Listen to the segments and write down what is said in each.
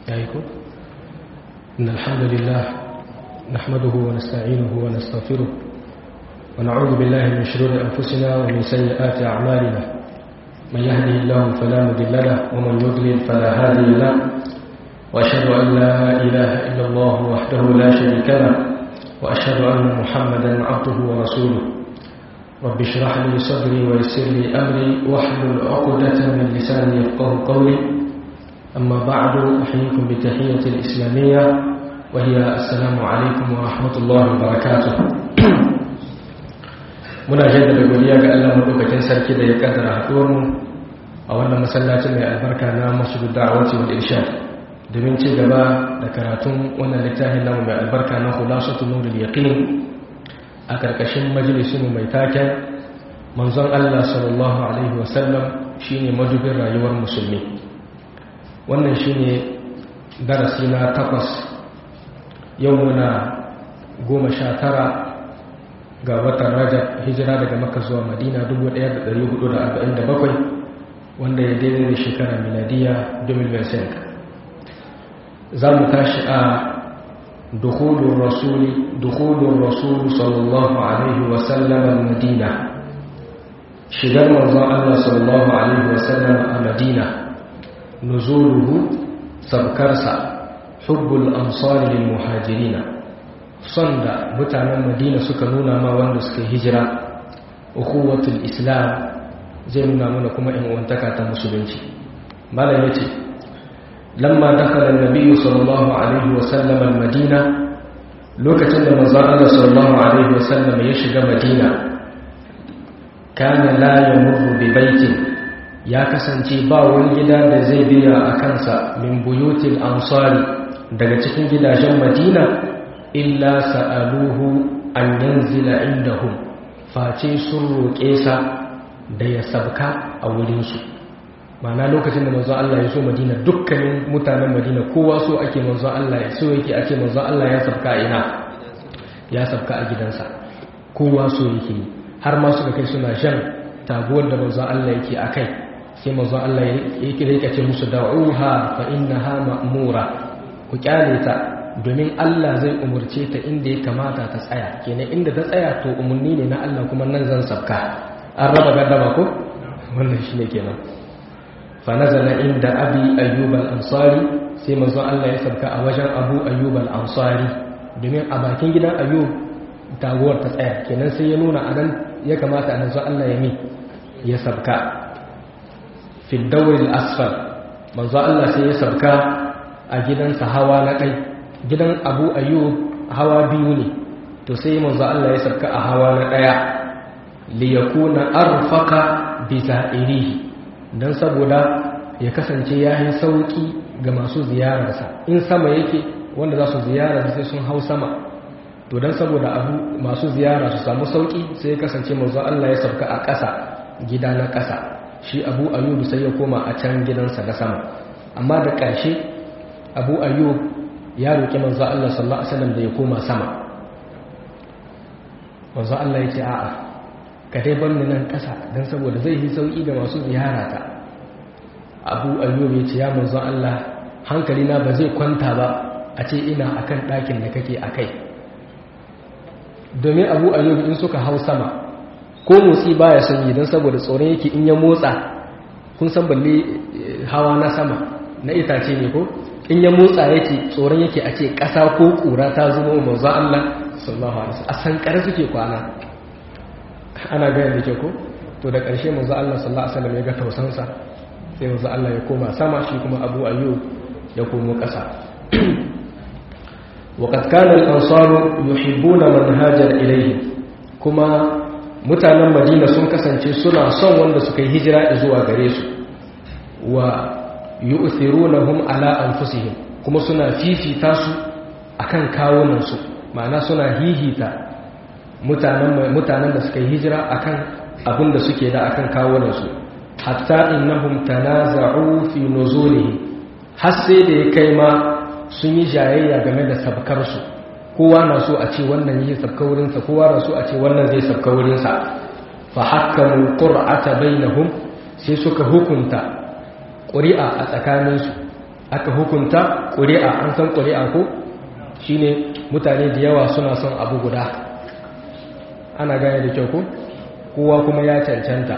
يعيكم إن الحمد لله نحمده ونستعينه ونستغفره ونعوذ بالله من شرور أنفسنا ومن سيئات أعمالنا من يهده الله فلا مضل له ومن يضلل فلا هادي له وأشهد أن لا إله إلا الله وحده لا شريك له وأشهد أن محمدا عبده ورسوله رب اشرح لي صدري ويسر لي أمري واحلل عقدة من لساني يفقه قولي أما بعد أحييكم بتحية الإسلامية وهي السلام عليكم ورحمة الله وبركاته muna jaddada godiya ga Allah madaukakin sarki da ya kaddara haɗuwar mu a wannan masallacin mai albarka na masjidud da'awati wal irshad domin ci gaba da karatun wannan littafin namu mai albarka na khulasatul nurul yaqin a karkashin majalisin mu mai taken manzon Allah sallallahu alaihi wasallam shine madubin rayuwar musulmi wannan shine darasi na takwas yau muna goma sha tara ga watan rajab hijira daga maka zuwa madina 1447 wanda ya daidai da shekara miladiya 2025 za mu tashi a dukhulun rasuli dukhulun rasulu sallallahu alaihi wasallam madina shigar manzon Allah sallallahu alaihi wasallam a madina nuzuluhu sabkarsa hubbul ansari lil muhajirina son da mutanen madina suka nuna ma wanda suka hijira ukhuwatul islam zai nuna mana kuma in uwantaka ta musulunci malam yace lamma dakhala an-nabiy sallallahu alaihi wa sallam al-madina lokacin da manzon Allah sallallahu alaihi wa sallam ya shiga madina kana la yamurru bi baitin ya kasance ba wani gida da zai biya a kansa min buyutil ansari daga cikin gidajen madina illa sa'aluhu an yanzila indahum face sun roƙe sa da ya sabka a wurinsu mana lokacin da manzon Allah ya so Madina dukkanin mutanen Madina kowa so ake manzon Allah ya so yake ake manzon Allah ya sabka ina ya sabka a gidansa kowa so yake har ma suka kai suna shan taguwar da manzon Allah yake akai sai manzon Allah yake rika ce musu da'uha fa innaha ma'mura ku kyale ta domin Allah zai umurce ta inda ya kamata ta tsaya kenan inda ta tsaya to umarni ne na Allah kuma nan zan sabka an raba gaddama ko wannan shine kenan fa nazala inda abi ayyub al-ansari sai manzo Allah ya sabka a wajen abu ayyub al-ansari domin a bakin gidan ayyub taguwar ta tsaya kenan sai ya nuna anan ya kamata a manzo Allah ya mi ya sabka fi dawr al-asfal manzo Allah sai ya sabka a gidansa hawa na kai gidan abu ayyub hawa biyu ne to sai manzo Allah ya sarka a hawa na daya li yakuna arfaqa bi za'irihi dan saboda ya kasance yayin sauki ga masu ziyararsa in sama yake wanda za su ziyara sai sun hau sama to dan saboda abu masu ziyara su samu sauki sai ya kasance manzo Allah ya sarka a ƙasa gida na ƙasa shi abu ayyub sai ya koma a can gidansa na sama amma da ƙarshe abu ayyub ya roƙi manzo Allah sallallahu alaihi wasallam da ya koma sama manzo Allah ya ce a'a ka dai bar ni nan ƙasa dan saboda zai yi sauki ga masu ziyara ta Abu Ayyub ya ce ya manzo Allah hankali na ba zai kwanta ba a ce ina akan ɗakin da kake akai domin Abu Ayyub in suka hau sama ko motsi baya son yi dan saboda tsoron yake in ya motsa kun san balle hawa na sama na itace ne ko in ya motsa yake tsoron yake a ce ƙasa ko ƙura ta zama manzo Allah sallallahu alaihi wasallam a san kare suke kwana ana ga yadda ke ko to da ƙarshe manzo Allah sallallahu alaihi wasallam ya ga tausansa sai manzo Allah ya koma sama shi kuma Abu Ayyub ya komo ƙasa وقد كان الأنصار يحبون من هاجر إليه كما mutanen Madina sun kasance suna son wanda suka yi hijira zuwa gare su wa yu'thirunahum ala anfusihim kuma suna fifita su akan kawunan su ma'ana suna hihita mutanen mutanen da suka yi hijira akan abin da suke da akan kawunan su hatta innahum tanaza'u fi nuzulihi har sai da ya kai ma sun yi jayayya game da sabkar su kowa na so a ce wannan yi sabka wurin sa kowa na so a ce wannan zai sabka wurin sa fa hakkamu qur'ata bainahum sai suka hukunta ƙuri'a a tsakaninsu aka hukunta ƙuri'a an san ƙuri'a ko shine mutane da yawa suna son abu guda ana gane da kyau ko kowa kuma ya cancanta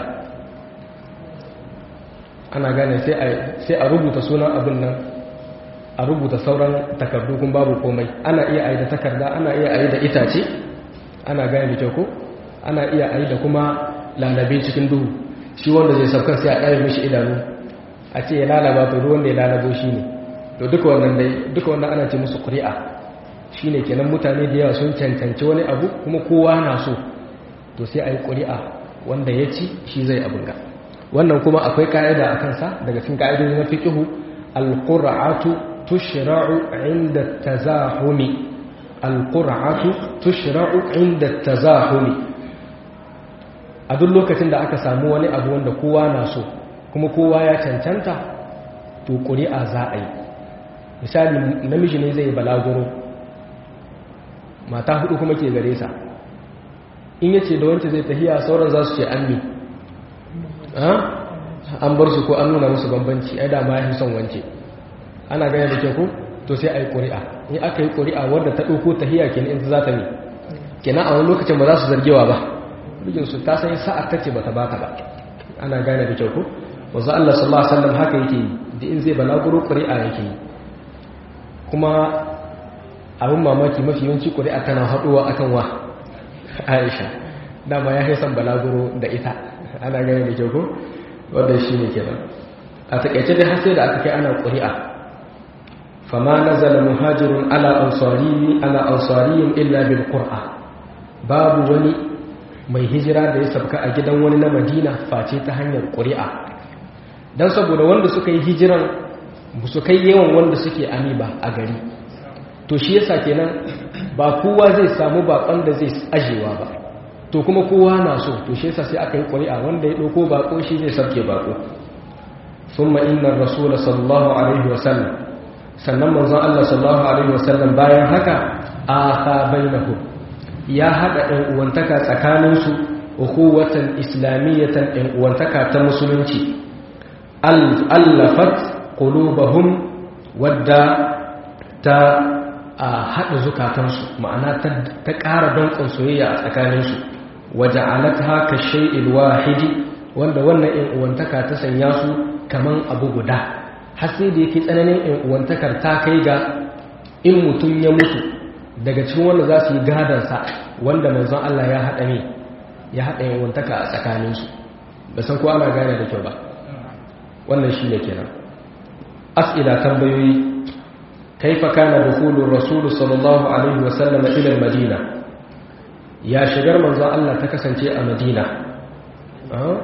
ana gane sai a rubuta sunan abin nan a rubuta sauran takardu kun babu komai ana iya ayi da takarda ana iya ayi da itace ana gane da kyau ko ana iya ayi da kuma lalabe cikin duhu shi wanda zai saukar sai a ɗaya mishi idanu a ce ya lalaba to ruwan da ya lalabo shi ne to duka wannan dai duka wannan ana ce musu ƙuri'a shi ne kenan mutane da yawa sun cancanci wani abu kuma kowa na so to sai a yi ƙuri'a wanda ya ci shi zai abin ga wannan kuma akwai ka'ida a kansa daga cikin ka'idoji na fiqhu al-qur'atu tushra'u 'inda tazahumi al-qur'atu tushra'u 'inda tazahumi a duk lokacin da aka samu wani abu wanda kowa na so kuma kowa ya cancanta to ƙuri'a za a yi misali namiji ne zai balaguro mata hudu kuma ke gare sa in yace da wancan zai tahiya sauran za su ce an mi an bar su ko an nuna musu bambanci ai da ma ya son wance ana gane da ke ku to sai a yi ƙuri'a in aka yi ƙuri'a wadda ta ɗauko tahiya kenan in za ta mi kenan a wani lokacin ba za su zargewa ba mijinsu ta san sa'ar ta ce ba ta ba ta ba ana gane da kyau ku wanzu Allah sallallahu alaihi wasallam haka yake yi da in zai balaguro ƙuri'a yake yi kuma abin mamaki mafi yawanci ƙuri'a tana haɗuwa akan wa Aisha dama ya san balaguro da ita ana gane da kyau ko wanda shi ne kenan a takaice dai har sai da aka kai ana ƙuri'a fama nazala muhajirun ala ansari ala ansariyin illa bil qur'a babu wani mai hijira da ya sabka a gidan wani na Madina face ta hanyar ƙuri'a dan saboda wanda suka yi hijiran su kai yawan wanda suke ami ba a gari to shi yasa kenan ba kowa zai samu bakon da zai ajewa ba to kuma kowa na so to shi yasa sai aka yi ƙuri'a wanda ya ɗauko bako shi zai sabke bako thumma inna rasul sallallahu alaihi wasallam sannan manzon Allah sallallahu alaihi wasallam bayan haka aka bainahu ya hada ɗan uwantaka tsakanin su ukhuwatan islamiyatan ɗan uwantaka ta musulunci allafat qulubahum wadda ta a haɗa zukatansu ma'ana ta ƙara danƙon soyayya a tsakaninsu waje alata ka shai'il wahidi wanda wannan ‘yan uwantaka ta sanya su kaman abu guda har sai da yake tsananin ‘yan uwantakar ta kai ga in mutum ya mutu daga cikin wanda za su yi gadansa wanda manzon Allah ya haɗa ne ya haɗa ‘yan uwantaka a tsakaninsu da san ko ana gane da kyau ba wannan shi ne kenan as'ila tambayoyi كيف كان دخول الرسول صلى الله عليه وسلم إلى المدينة يا شجر من ذا الله تكسن شيء مدينة أه؟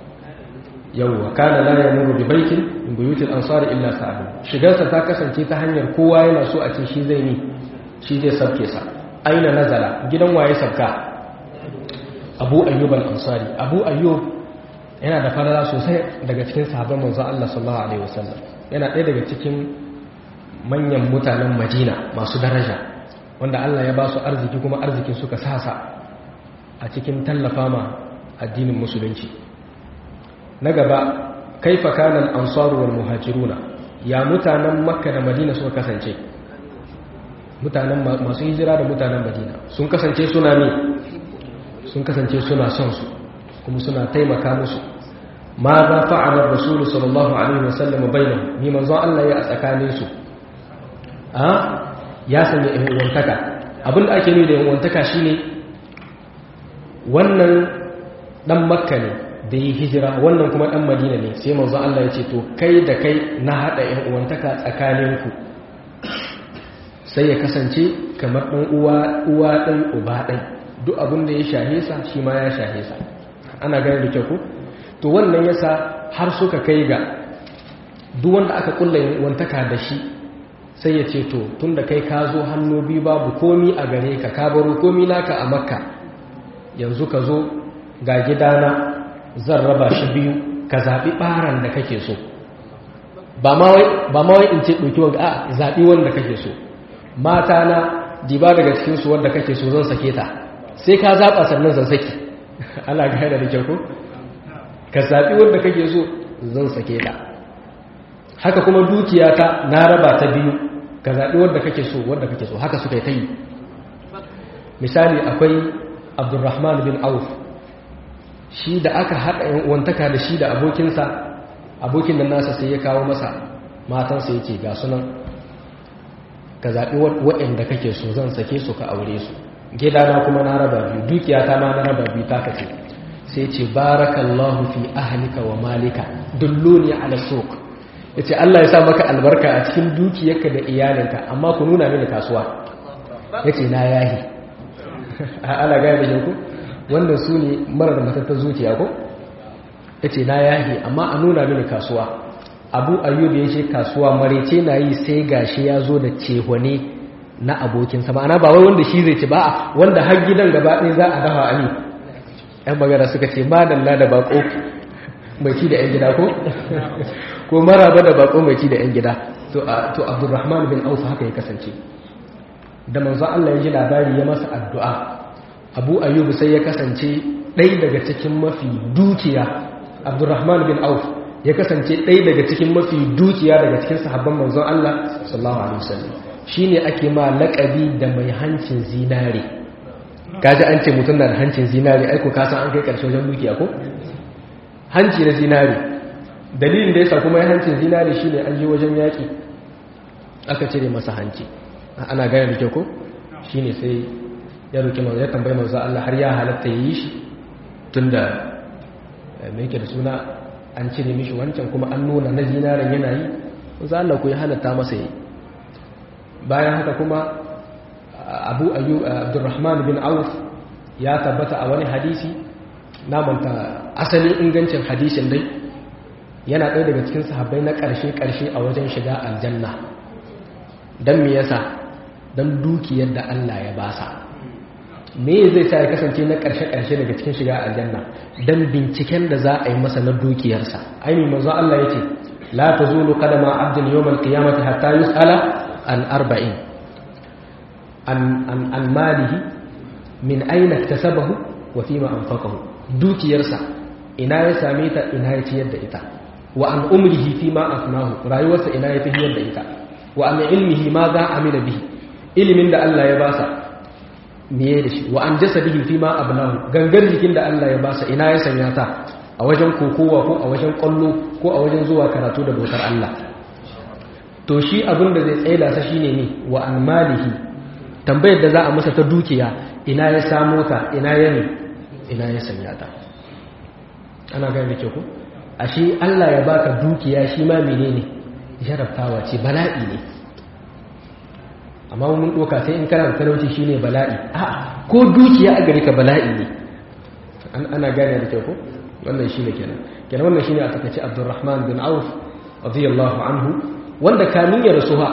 يوه كان لا يمر ببيت من بيوت الأنصار إلا سأله شجر تكسن شيء تهنير كوا ينا سوء شي زيني شي زي سبكيسا أين نزل جدا واي سبكا أبو أيوب الأنصاري أبو أيوب yana da falala sosai daga cikin sahabban manzon Allah sallallahu alaihi wasallam yana ɗaya daga cikin manyan mutanen madina masu daraja wanda Allah ya ba su arziki kuma arzikin suka sasa a cikin tallafa ma addinin musulunci na gaba kaifa kana al-ansaru wal muhajiruna ya mutanen makka da madina suka kasance mutanen masu hijira da mutanen madina sun kasance suna ne sun kasance suna son su kuma suna taimaka musu ma za fa'ala rasulu sallallahu alaihi wasallam bainahum ni manzon Allah ya a tsakanin su a ya sanya uwantaka abinda ake nuni da uwantaka shine wannan dan makka ne da yi hijira wannan kuma dan madina ne sai manzo Allah ya ce to kai da kai na hada yan uwantaka tsakaninku sai ya kasance kamar dan uwa uwa dan uba dan duk abinda ya shahe sa shi ma ya shahe sa ana gane da kyau ko to wannan yasa har suka kai ga duk wanda aka kulla yan uwantaka da shi sai ya ce to tun da kai ka zo hannu biyu babu komi a gare ka ka baro komi naka a makka yanzu ka zo ga gidana zan raba shi biyu ka zaɓi ɓaran da kake so ba ma wai in ce ɗauki wanda a zaɓi wanda kake so mata na diba daga cikinsu wanda kake so zan sake ta sai ka zaɓa sannan zan saki ana gane da kyau ko ka zaɓi wanda kake so zan sake ta haka kuma dukiya ta na raba ta biyu ka zaɓi wadda kake so wadda kake so haka suka yi ta yi misali akwai abdurrahman bin auf shi da aka haɗa wantaka da shi da abokinsa abokin nan nasa sai ya kawo masa matansa yake ga sunan ka zaɓi waɗanda kake so zan sake su ka aure su gidana kuma na raba biyu dukiya ta ma na raba biyu ta kace sai ce barakallahu fi ahlika wa malika dulluni ala suq yace Allah ya sa maka albarka a cikin dukiyarka da iyalinka amma ku nuna mini kasuwa yace na yahi ala ga da ku wannan su ne marar matattar zuciya ko yace na yahi amma a nuna mini kasuwa abu ayyub ya ce kasuwa marece na yi sai gashi ya zo da cehwane na abokinsa ma'ana ba wai wanda shi zai ci ba wanda har gidan gaba ɗaya za a dafa a ne ‘yan magana suka ce madalla da bako mai ci da ‘yan gida ko? ko maraba da bako mai ci da ‘yan gida to abdurrahman bin aufa haka ya kasance da manzo Allah ya ji labari ya masa addu'a abu ayyubu sai ya kasance ɗaya daga cikin mafi dukiya abdurrahman bin auf ya kasance ɗaya daga cikin mafi dukiya daga cikin sahabban manzon Allah sallallahu alaihi wasallam shine ake ma laƙabi da mai hancin zinare kaji an ce mutum na da hancin zinari aiko kasan an kai karshe wajen dukiya ko hanci na zinari dalilin da yasa kuma ya hancin zinari shine an je wajen yaki aka cire masa hanci ana gane da kyau ko shine sai ya roki manzo ya tambaye manzo Allah har ya halatta yi shi tunda me yake da suna an cire mishi wancan kuma an nuna na zinarin yana yi manzo Allah ko ya halatta masa yi bayan haka kuma abu ayyub abdurrahman bin auf ya tabbata a wani hadisi na manta asalin ingancin hadisin dai yana ɗaya daga cikin sahabbai na ƙarshe-ƙarshe a wajen shiga aljanna don me yasa don dukiyar da Allah ya basa me zai sa ya kasance na ƙarshe-ƙarshe daga cikin shiga aljanna don binciken da za a yi masa na dukiyarsa ainihin manzo Allah ya ce la ta zulu kadama abdin yawmal qiyamati hatta yus'ala an arba'in an malihi min aina tasabahu wa fima anfaqahu dukiyarsa ina ya same ta ina ya ciyar da ita wa an umrihi fima afnahu rayuwarsa ina ya tafiyar da ita wa an ilmihi ma za amila bihi ilimin da Allah ya basa miye da shi wa an jasadihi fima abnahu gangar jikin da Allah ya basa ina ya sanya ta a wajen kokowa ko a wajen kwallo ko a wajen zuwa karatu da bautar Allah to shi abin da zai tsaida sa shine ne wa an malihi tambayar da za a masa ta dukiya ina ya samo ta ina ya ne ina ya sanya ta ana gani da ke ku ashe Allah ya baka dukiya shi ma menene jarabtawa ce bala'i ne amma mun doka sai in kana talauci shine bala'i a ko dukiya a gare ka bala'i ne ana gane da ke ku wannan shine kenan kenan wannan shine a takaice Abdurrahman bin Auf radiyallahu anhu wanda kamin ya rasu ha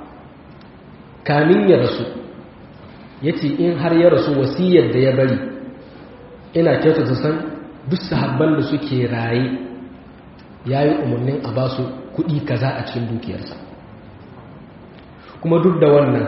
kamin ya rasu ya ce in har ya rasu wasiyar da ya bari ina kyauta su san duk sahabban da suke raye ya yi umarnin a ba su kuɗi kaza a cikin dukiyarsa kuma duk da wannan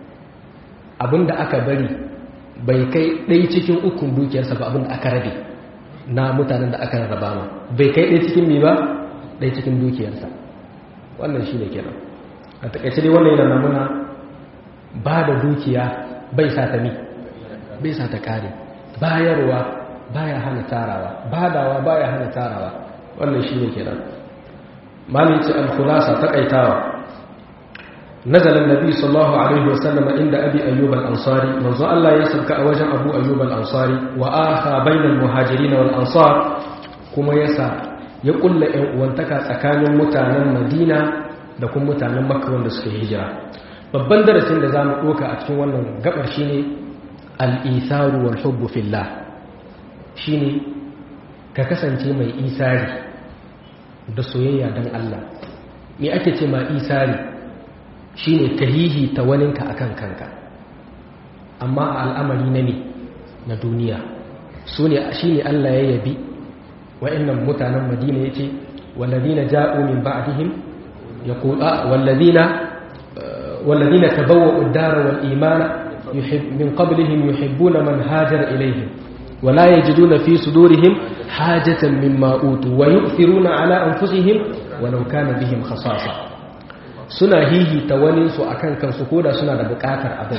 abinda aka bari bai kai ɗai cikin ukun dukiyarsa ba abinda aka rabe na mutanen da aka rarraba ma bai kai ɗai cikin mi ba ɗai cikin dukiyarsa wannan shi ne kenan a takaice dai wannan yana namuna ba da dukiya bai sa ta mi bai sa ta kare bayarwa baya hana tarawa badawa baya hana tarawa wannan shine kenan malin ce al-khulasa takaitawa nazala an-nabi sallallahu alaihi wasallam inda abi ayyub al-ansari manzo Allah ya sauka a wajen abu ayyub al-ansari wa akha bainal muhajirin wal ansar kuma yasa ya kulla ɗan uwantaka tsakanin mutanen Madina da kuma mutanen Makka wanda suka hijira babban darasin da za mu ɗoka a cikin wannan gabar shi ne al'isaru wal hubbu fillah shi ne ka kasance mai isari da soyayya don Allah me ake ce ma isari shi ne ka hihi ta waninka akan kanka amma a al'amari na ne na duniya su ne shi ne Allah ya yabi wa'annan mutanen madina ya ce wallazina ja'u min ba'dihim yaqulu wallazina والذين تبوأوا الدار والإيمان يحب من قبلهم يحبون من هاجر إليهم wala yajiduna fi sudurihim hajatan mimma utu wa yu'thiruna ala anfusihim walau kana bihim khasasa suna hihita wani su akan kansu koda suna da bukatar abin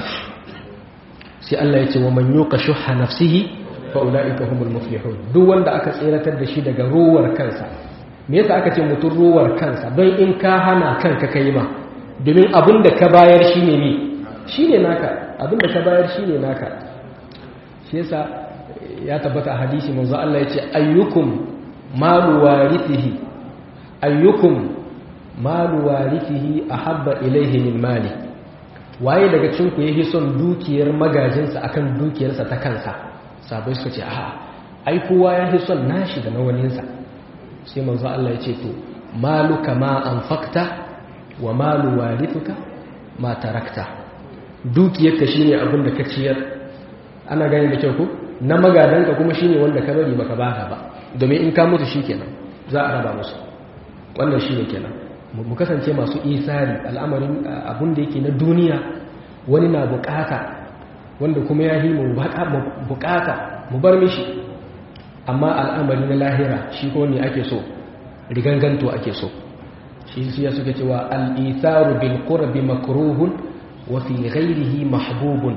sai Allah ya ce wa man yuqa shuhha nafsihi fa ulaika humul muflihun duk wanda aka tseratar da shi daga rowar kansa me yasa aka ce mutum rowar kansa don in ka hana kanka kai ma domin abin da ka bayar shine ne shine naka abin da ka bayar shine naka shi yasa ya tabbata a hadisi manzo Allah ya ce ayyukum malu warithihi ayyukum malu warithihi ahabba ilayhi min mali waye daga cikin ku yake son dukiyar magajinsa akan dukiyarsa ta kansa sabai suka ce a ai kowa ya fi son nashi da nawaninsa sai manzo Allah ya ce to maluka ma anfaqta wa malu warithuka ma tarakta dukiyarka shine abin da ka ciyar ana gani da kyau ko na magadanka kuma shine wanda ka bari baka baka ba domin in ka mutu shikenan za a raba musu wannan shine kenan mu kasance masu isari al'amarin abun da yake na duniya wani na bukata wanda kuma ya yi mu bukata mu bar mishi amma al'amari na lahira shi ko ne ake so riganganto ake so shi siya suka cewa al'itharu bil qurbi makruhun wa fi ghairihi mahbubun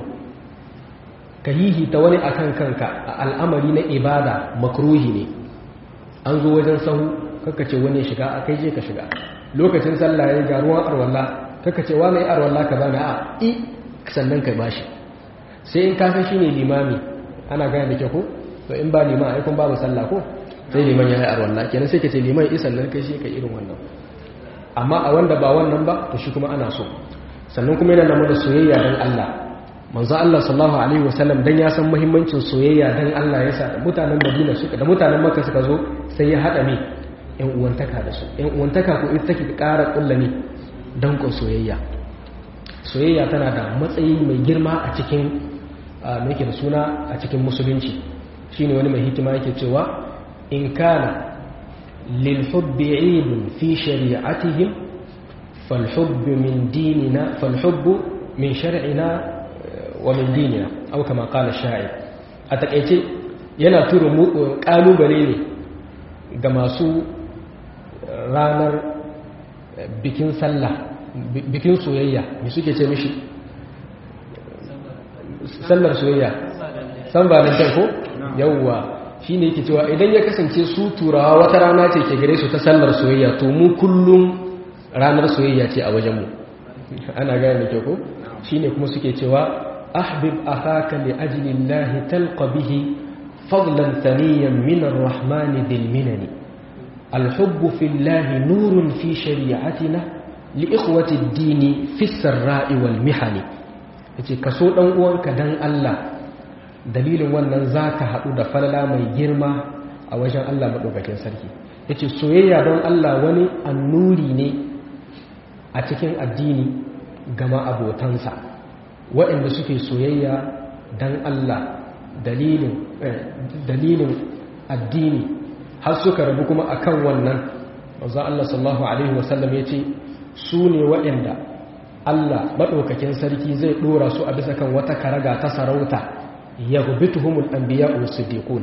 kahihi ta wani akan kanka a al'amari na ibada makruhi ne an zo wajen sahu kaka ce wani shiga a kai je ka shiga lokacin sallah ya ga ruwan arwalla kaka ce wani arwalla ka bani a i sannan ka bashi sai in kasan shi ne limami ana gane da ke ko to in ba liman aikun babu sallah ko sai liman ya yi arwalla kenan sai ka ce liman isan nan kai shi ka irin wannan amma a wanda ba wannan ba to shi kuma ana so sannan kuma yana namu da soyayya don Allah manzo Allah sallallahu alaihi wasallam dan ya san muhimmancin soyayya dan Allah yasa da mutanen Madina suka da mutanen Makka suka zo sai ya hada me yan uwantaka da su yan uwantaka ko ita take ƙara kullani dan ko soyayya soyayya tana da matsayi mai girma a cikin mai da suna a cikin musulunci shine wani mai hikima yake cewa in kana lil hubbi ilun fi shari'atihim fal hubbu min dinina fal hubbu min shar'ina wa min dinina aw kama qala sha'ir a takeice yana tura kalubale ne ga masu ranar bikin sallah bikin soyayya me suke ce mishi sallar soyayya san ba nan ko yawwa shine yake cewa idan ya kasance su turawa wata rana ce ke gare su ta sallar soyayya to mu kullum ranar soyayya ce a wajenmu ana gane da ko shine kuma suke cewa ahbib akhaka li ajli llahi talqa bihi fadlan thaniyan min arrahman dhil minani الحب في الله نور في شريعتنا لإخوة الدين في السراء والمحن yace ka so dan uwanka dan Allah dalilin wannan zaka haɗu da falala mai girma a wajen Allah madaukakin sarki yace soyayya don Allah wani annuri ne a cikin addini gama abotansa waɗanda suke soyayya dan Allah dalilin dalilin addini har suka rabu kuma akan wannan manzo Allah sallallahu alaihi wasallam yace su ne waɗanda Allah maɗaukakin sarki zai ɗora su a bisa kan wata karaga ta sarauta ya gubituhumul anbiya wa siddiqun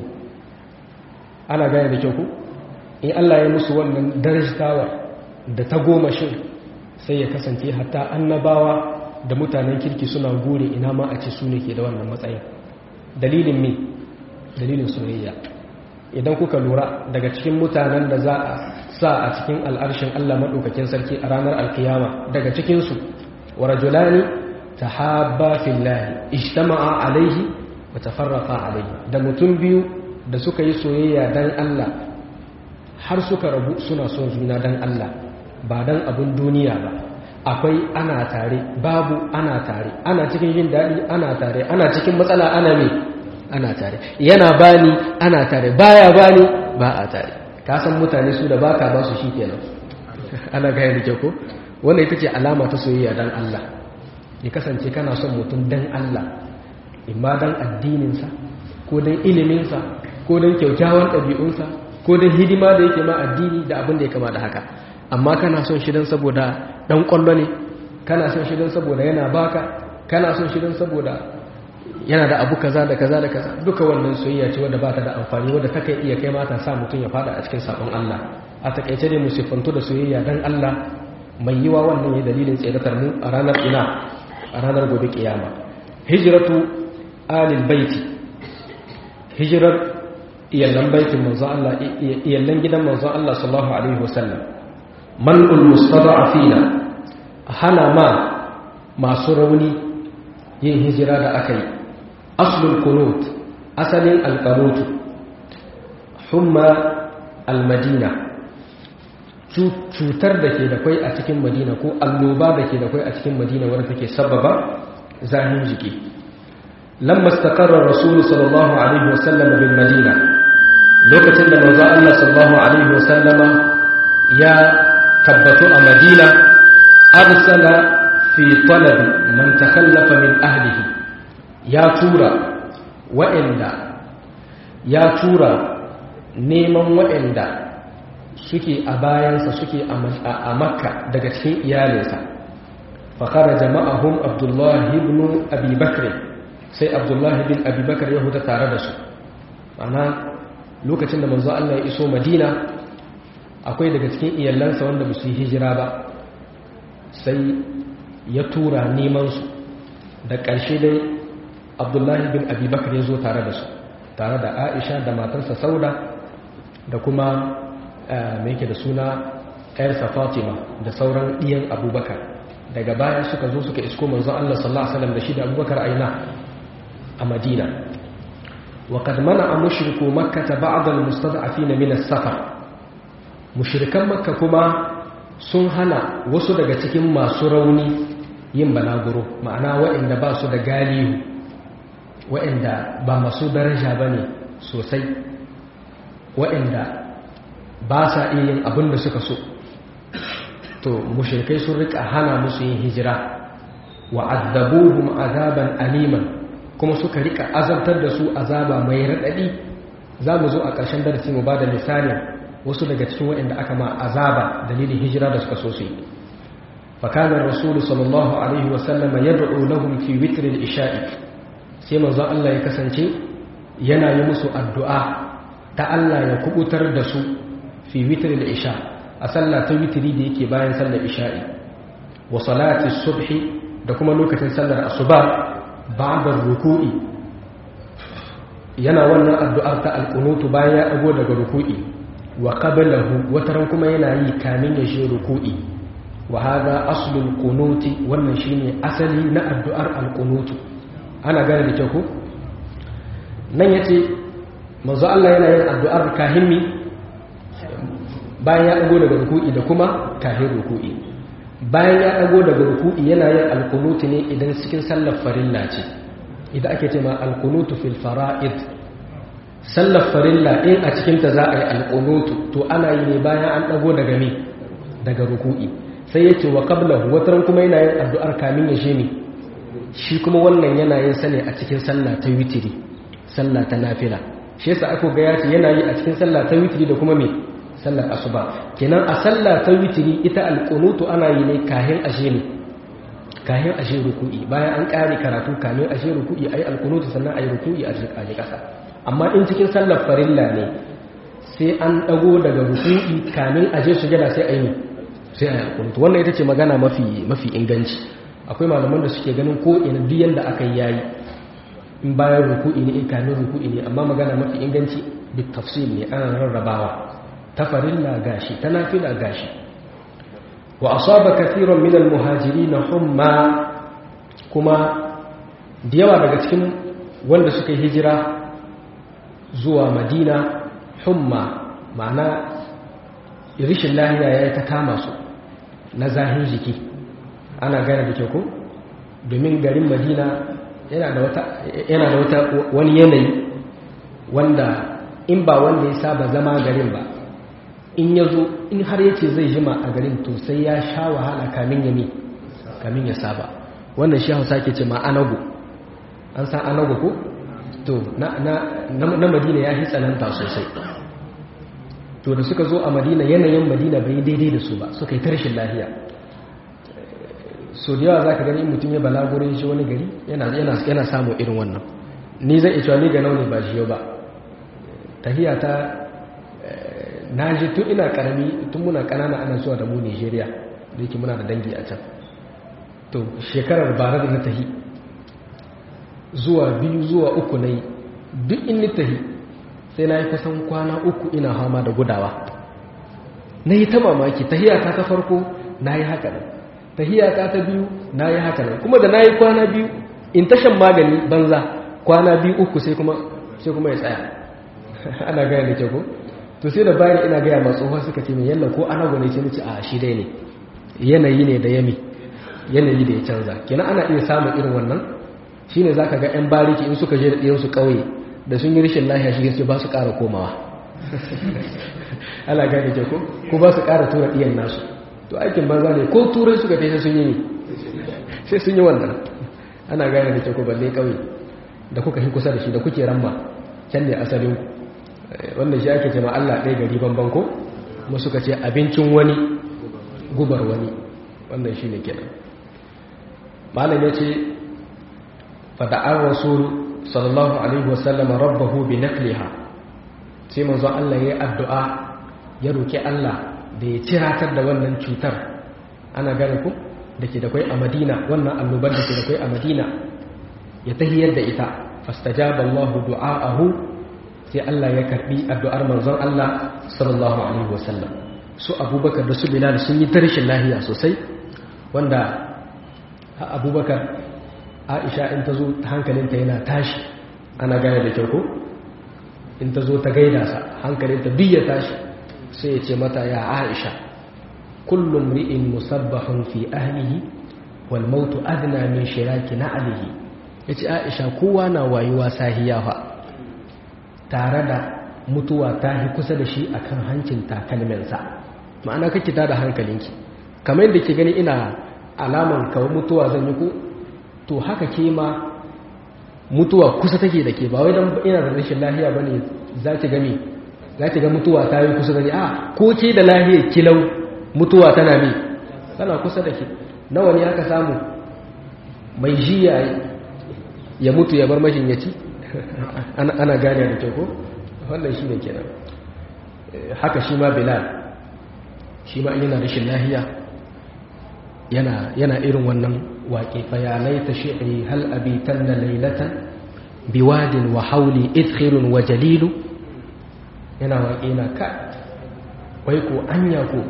ana gane da kyau ku in Allah ya musu wannan darajtawar da ta goma shin sai ya kasance hatta annabawa da mutanen kirki suna gure ina ma a ce su ne ke da wannan matsayin dalilin me dalilin soyayya idan kuka lura daga cikin mutanen da za a sa a cikin al'arshin Allah maɗaukakin sarki a ranar alkiyama daga cikinsu wa rajulani ta haɓa fillahi ishtama'a alaihi wa tafarraqa alaihi da mutum biyu da suka yi soyayya dan Allah har suka rabu suna son juna dan Allah ba dan abun duniya ba akwai ana tare babu ana tare ana cikin jin daɗi ana tare ana cikin matsala ana me ana tare yana bani ana tare baya bani ba a tare ka san mutane su da baka ba su shikenan ana gaya da ko wanda ita ce alama ta soyayya dan Allah ya kasance kana son mutum dan Allah imma dan addininsa ko dan iliminsa ko dan kyaukyawan ɗabi'unsa ko dan hidima da yake ma addini da abin da ya kama da haka amma kana son shi dan saboda dan kwallo ne kana son shi dan saboda yana baka kana son shi dan saboda yana da abu kaza da kaza da kaza duka wannan soyayya ce wadda ba ta da amfani wadda ta kai iya kai mata sa mutum ya fada a cikin sabon Allah a takaice dai mu siffantu da soyayya dan Allah mai yiwa wannan ya dalilin tseratar mu a ranar ina a ranar gobe kiyama hijratu alil baiti hijrar iyallan baitin manzo Allah iyallan gidan manzo Allah sallallahu alaihi wasallam man'ul mustada'afina hana ma masu rauni yin hijira da aka yi aslul kunut asalin alqanut humma almadina cutar da ke da kwai a cikin madina ko alloba da ke da kwai a cikin madina wadda take sababa zahin jiki lamma istaqarra rasul sallallahu alaihi wasallam bil madina lokacin da manzo Allah sallallahu alaihi wasallam ya tabbatu a madina arsala fi talab man takhallafa min ahlihi ya tura wa'anda ya tura neman wa'anda suke a bayansa suke a makka daga cikin iyalinsa fakara jama'ahum abdullahi ibn abubakar sai abdullahi bin abubakar ya huta tare da su ana lokacin da manzo Allah ya iso madina akwai daga cikin iyalansa wanda ba su yi hijira ba sai ya tura nemansu da ƙarshe dai abdullahi bin abubakar ya zo tare da su tare da aisha da matarsa sauda da kuma mai yake da suna ‘yarsa fatima da sauran ɗiyan abubakar daga baya suka zo suka isko manzo Allah sallallahu Alaihi wasallam da shi da abubakar aina a madina wa kad mana a mushriku makka ta ba'adar mustada'afi na minas safar mushrikan makka kuma sun hana wasu daga cikin masu rauni yin balaguro ma'ana waɗanda ba su da galihu waɗanda ba masu daraja ba ne sosai waɗanda ba sa iya yin abin da suka so to mushrikai sun rika hana musu yin hijira wa azabuhum azaban aliman kuma suka rika azabtar da su azaba mai raɗaɗi za mu zo a ƙarshen darasi mu ba da misalin wasu daga cikin waɗanda aka ma azaba dalilin hijira da suka so su yi fakanar rasulu sallallahu alaihi wasallama ya da'u lahum fi witrin isha'i sai manzon Allah ya kasance yana yi musu addu'a ta Allah ya kubutar da su fi witrin isha a sallah ta witri da yake bayan sallar isha'i wa salati subhi da kuma lokacin sallar asuba ba'da ruku'i yana wannan addu'ar ta alqunutu bayan ya dago daga ruku'i wa qablahu wataran kuma yana yi kamin ya shi ruku'i wa hada aslul qunuti wannan shine asali na addu'ar alqunutu ana gane da kyau ko nan yace manzo Allah yana yin addu'ar kahimmi bayan ya dago daga ruku'i da kuma kahin ruku'i bayan ya dago daga ruku'i yana yin alqunuti ne idan cikin sallar farilla ce idan ake cewa alqunutu fil fara'id sallar farilla in a cikinta za a yi alƙunutu to ana yi ne bayan an ɗago daga me daga ruku'i sai yake wa qablahu wataran kuma yana yin addu'ar kamin ya shine shi kuma wannan yana yin sa ne a cikin sallah ta witiri sallah ta nafila shi yasa aka ga yace yana yi a cikin sallah ta witiri da kuma me sallar asuba kenan a sallah ta witiri ita alƙunutu ana yi ne kahin ashe ne kahin ashe ruku'i bayan an ƙare karatu kamin ashe ruku'i ayi alƙunutu sannan ayi ruku'i a cikin ƙasa amma in cikin sallar farilla ne sai an dago daga ruku'i kamin aje sujada sai ayi sai ayi alkunut wannan ita ce magana mafi mafi inganci akwai malaman da suke ganin ko ina duk yanda aka yayi in bayan ruku'i ne in kamin ruku'i ne amma magana mafi inganci bit tafsil ne ana rarrabawa ta farilla gashi ta nafila gashi wa asaba kathiran min al muhajirin humma kuma da yawa daga cikin wanda suka yi hijira zuwa madina humma ma'ana rishin lahiya ya yi ta kama su na zahin jiki ana gane da kyau ko domin garin madina yana da wata wani yanayi wanda in ba wanda ya saba zama garin ba in ya zo in har ya ce zai jima a garin to sai ya sha wahala kamin ya mi kamin ya saba wannan shi hausa ke ce ma anago an san anago ko to na madina ya fi tsananta sosai to da suka zo a madina yanayin madina bai daidai da su ba suka yi tarshin lahiya so da yawa za ka gani mutum ya balagurin shi wani gari yana samun irin wannan ni zai cewa ni ga nauni ba shi yau ba tahiya ta na ji tun ina karami tun muna kanana ana zuwa da mu nigeria da yake muna da dangi a can to shekarar bara da na tahi zuwa biyu zuwa uku na yi duk in ni tahi sai na yi kusan kwana uku ina hama da gudawa na yi ta mamaki tahiyata ta farko na yi haka nan tahiyata ta biyu na yi haka nan kuma da na yi kwana biyu in tashan magani banza kwana biyu uku sai kuma sai kuma ya tsaya ana gaya da ke ko to sai da bayan ina gaya masu tsohon suka ce mai yalla ko ana gwane ce mace a shi dai ne yanayi ne da yami yanayi da ya canza kenan ana iya samun irin wannan shine zaka ga yan bariki in suka je da ɗiyansu ƙauye da sun yi rashin lahiya shi gaske ba su ƙara komawa ala gane ke ko ko ba su ƙara tura ɗiyan nasu to aikin banza ne ko turai suka kai sai sun yi ne sai sun yi wannan ana gane da ke ko balle ƙauye da kuka yi kusa da shi da kuke ramma can ne asalin wannan shi ake cewa Allah ɗaya gari banban ko kuma suka ce abincin wani gubar wani wannan shi ne kenan malam ya ce fada'ar rasulu sallallahu alaihi wasallam rabbahu bi naqliha sai manzo Allah yayi addu'a ya roki Allah da ya ciratar da wannan cutar ana gane ku dake da kai a Madina wannan annobar da ke da kai a Madina ya tahiyar da ita fastajaba Allah du'aahu sai Allah ya karbi addu'ar manzon Allah sallallahu alaihi wasallam su Abubakar da su Bilal sun yi tarishin lahiya sosai wanda Abubakar aisha in ta zo hankalinta yana tashi ana gane da kyau ko in ta zo ta gaida sa hankalinta duk ya tashi sai ya ce mata ya aisha kullum ri'in musabbahun fi ahlihi wal mautu adna min shiraki na alihi yace aisha kowa na wayuwa sahiya fa tare da mutuwa ta hi kusa da shi akan hancin takalminsa ma'ana kake ta da hankalinki kamar yadda ke gani ina alaman kawai mutuwa zan yi ku to haka ke ma mutuwa kusa take da ke ba wai don ina da rashin lahiya ba ne za ki gami za ki ga mutuwa ta yi kusa da ni a ko ke da lahiyar kilau mutuwa tana mi tana kusa da ke nawa ne aka samu mai jiya ya mutu ya bar mashin ya ci ana gane da kyau ko wannan shi ne kenan haka shi ma bilal shi ma yana rashin lahiya yana irin wannan waƙe fayanai ta shi'ri hal abitan na lailatan biwadin wa hauli idkhirun wa jalilu yana waƙe na ka wai ko anya ko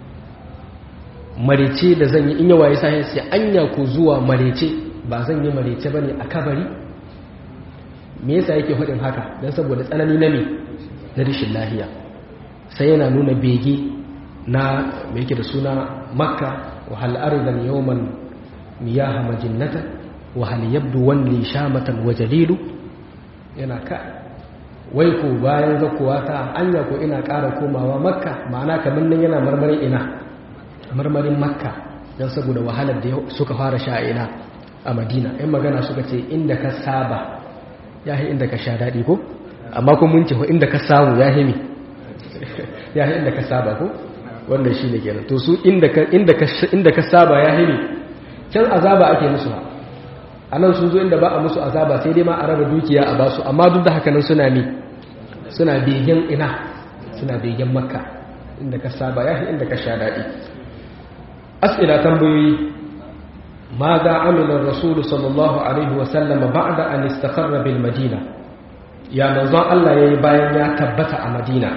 marece da zan yi in yawa ya sahi sai anya ko zuwa marece ba zan yi marece bane a kabari me yasa yake faɗin haka don saboda tsanani na me na rashin lahiya sai yana nuna bege na me yake da suna makka wa hal ardan yawman miyaha majinnatan wa hal yabdu wanli shamatan wa jalilu yana ka wai ko bayan zakuwa ta anya ko ina ƙara komawa makka ma'ana kamar nan yana marmarin ina marmarin makka don saboda wahalar da suka fara sha ina a madina yan magana suka ce inda ka saba ya yi inda ka sha daɗi ko amma kuma mun ce ko inda ka samu ya yi ya yi inda ka saba ko wanda shi ne kenan to su inda ka saba ya yi can azaba ake musu a nan sun zo inda ba a musu azaba sai dai ma a raba dukiya a basu amma duk da haka nan suna ne suna begen ina suna begen makka inda ka saba ya inda ka sha daɗi as'ila tambayoyi ma za amina rasulu sallallahu alaihi wasallama ba'da an istaqarra bil madina ya manzon Allah yayi bayan ya tabbata a madina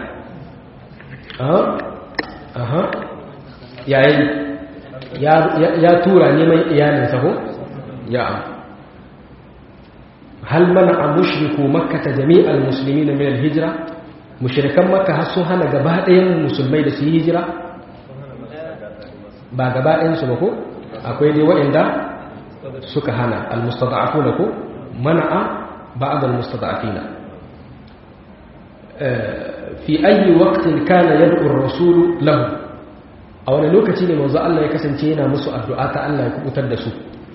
aha yayi ya tura neman iyalinsa ko ya hal mana a mushriku makkata jami'al musulmi na minal hijira mushrikan makka har sun hana gaba ɗayan musulmai da su yi hijira ba gaba ɗayansu ba ko akwai dai waɗanda suka hana almustada'afuna ko mana'a ba'd almustada'afina fi ayi waqtin kana yad'u ar-rasul lahu a wani lokaci ne manzo Allah ya kasance yana musu addu'a ta Allah ya kubutar da su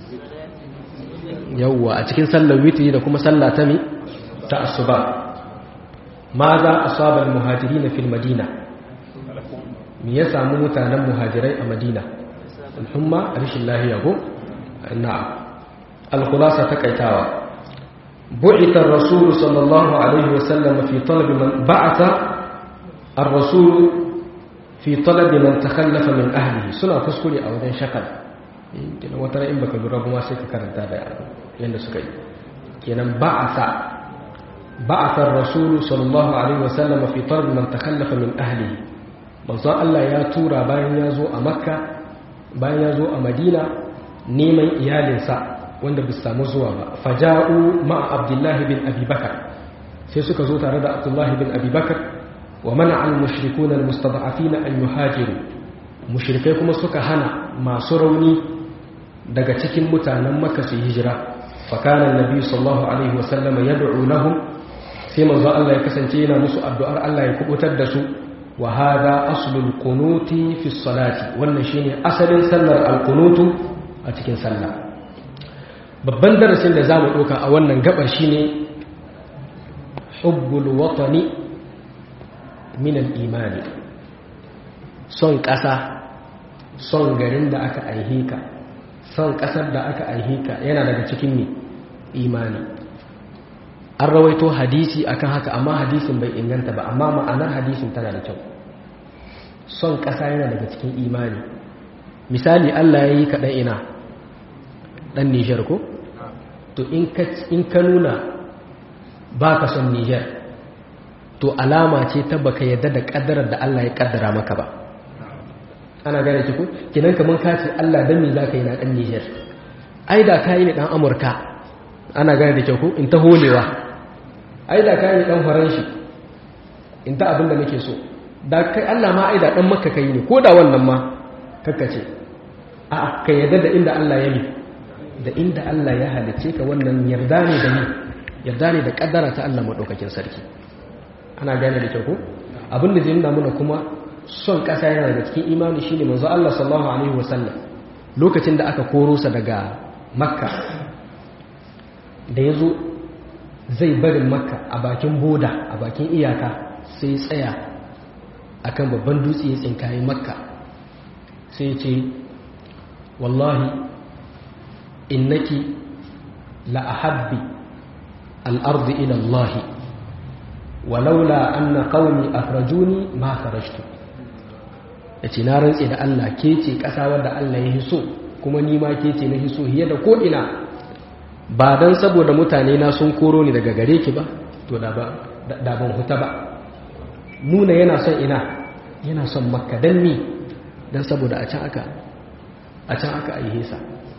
yawwa a cikin sallar witri da kuma sallah ta mi ta asuba ma za asaba al-muhajirin fil madina me ya samu mutanen muhajirai a madina alhumma rashin lahiya ko na'am al-khulasa takaitawa bu'ita ar-rasul sallallahu alaihi wasallam fi talab man ba'atha ar-rasul fi talab man takhallafa min ahlihi suna kuskure a wajen shakal kenan wata in baka lura kuma sai ka karanta da yanda suka yi kenan ba'atha ba'atha ar-rasul sallallahu alaihi wasallam fi talab man takhallafa min ahlihi manzo Allah ya tura bayan ya zo a makka bayan ya zo a madina neman iyalinsa wanda bai samu zuwa ba faja'u ma'a abdullahi bin abubakar sai suka zo tare da abdullahi bin abubakar wa mana al-mushrikuna al-mustada'afina an yuhajiru mushrikai kuma suka hana masu rauni daga cikin mutanen makka su hijira fakana annabi sallallahu alaihi wasallam yad'u lahum sai manzo Allah ya kasance yana musu addu'ar Allah ya kubutar da su wa hada aslul qunuti fi salati wannan shine asalin sallar al-qunutu a cikin sallah babban darasin da zamu doka a wannan gabar shine hubbul watani min al-iman son kasa son garin da aka aihe ka son kasar da aka aihe ka yana daga cikin ne imani an rawaito hadisi akan haka amma hadisin bai inganta ba amma ma'anar hadisin tana da kyau son ƙasa yana daga cikin imani misali Allah ya yi kaɗan ina ɗan nijar ko? to in ka nuna ba ka son nijar to alama ce ta baka yadda da ƙaddarar da Allah ya ƙaddara maka ba ana gane ki ko? kinan kamar ka ce Allah don me za ka yi na ɗan nijar ai da ka yi ne ɗan amurka ana gane da kyau ko in ta holewa ai da ka yi ɗan faranshi in ta abin da nake so da kai Allah ma ai da dan maka kai ne ko da wannan ma kakkace a ka yarda da inda Allah ya yi da inda Allah ya halice ka wannan yarda ne da ni yarda ne da kaddara ta Allah madaukakin sarki ana gane da kyau ko abin da zai nuna mana kuma son kasa yana daga cikin imani shine manzo Allah sallallahu alaihi wasallam lokacin da aka koro sa daga makka da yazo zai barin makka a bakin boda a bakin iyaka sai tsaya akan babban dutse ya tsinkaye makka sai ce wallahi innaki la ahabbi al'ardi ila Allah walaula anna qaumi akhrajuni ma kharajtu yace na rantse da Allah ke ce kasa wanda Allah ya hiso kuma ni ma ke ce na hiso hiye da ko ina ba dan saboda mutane na sun koro ni daga gare ki ba to da ba da ban huta ba nuna yana son ina yana son makka don ni don saboda a can aka a can aka aihesa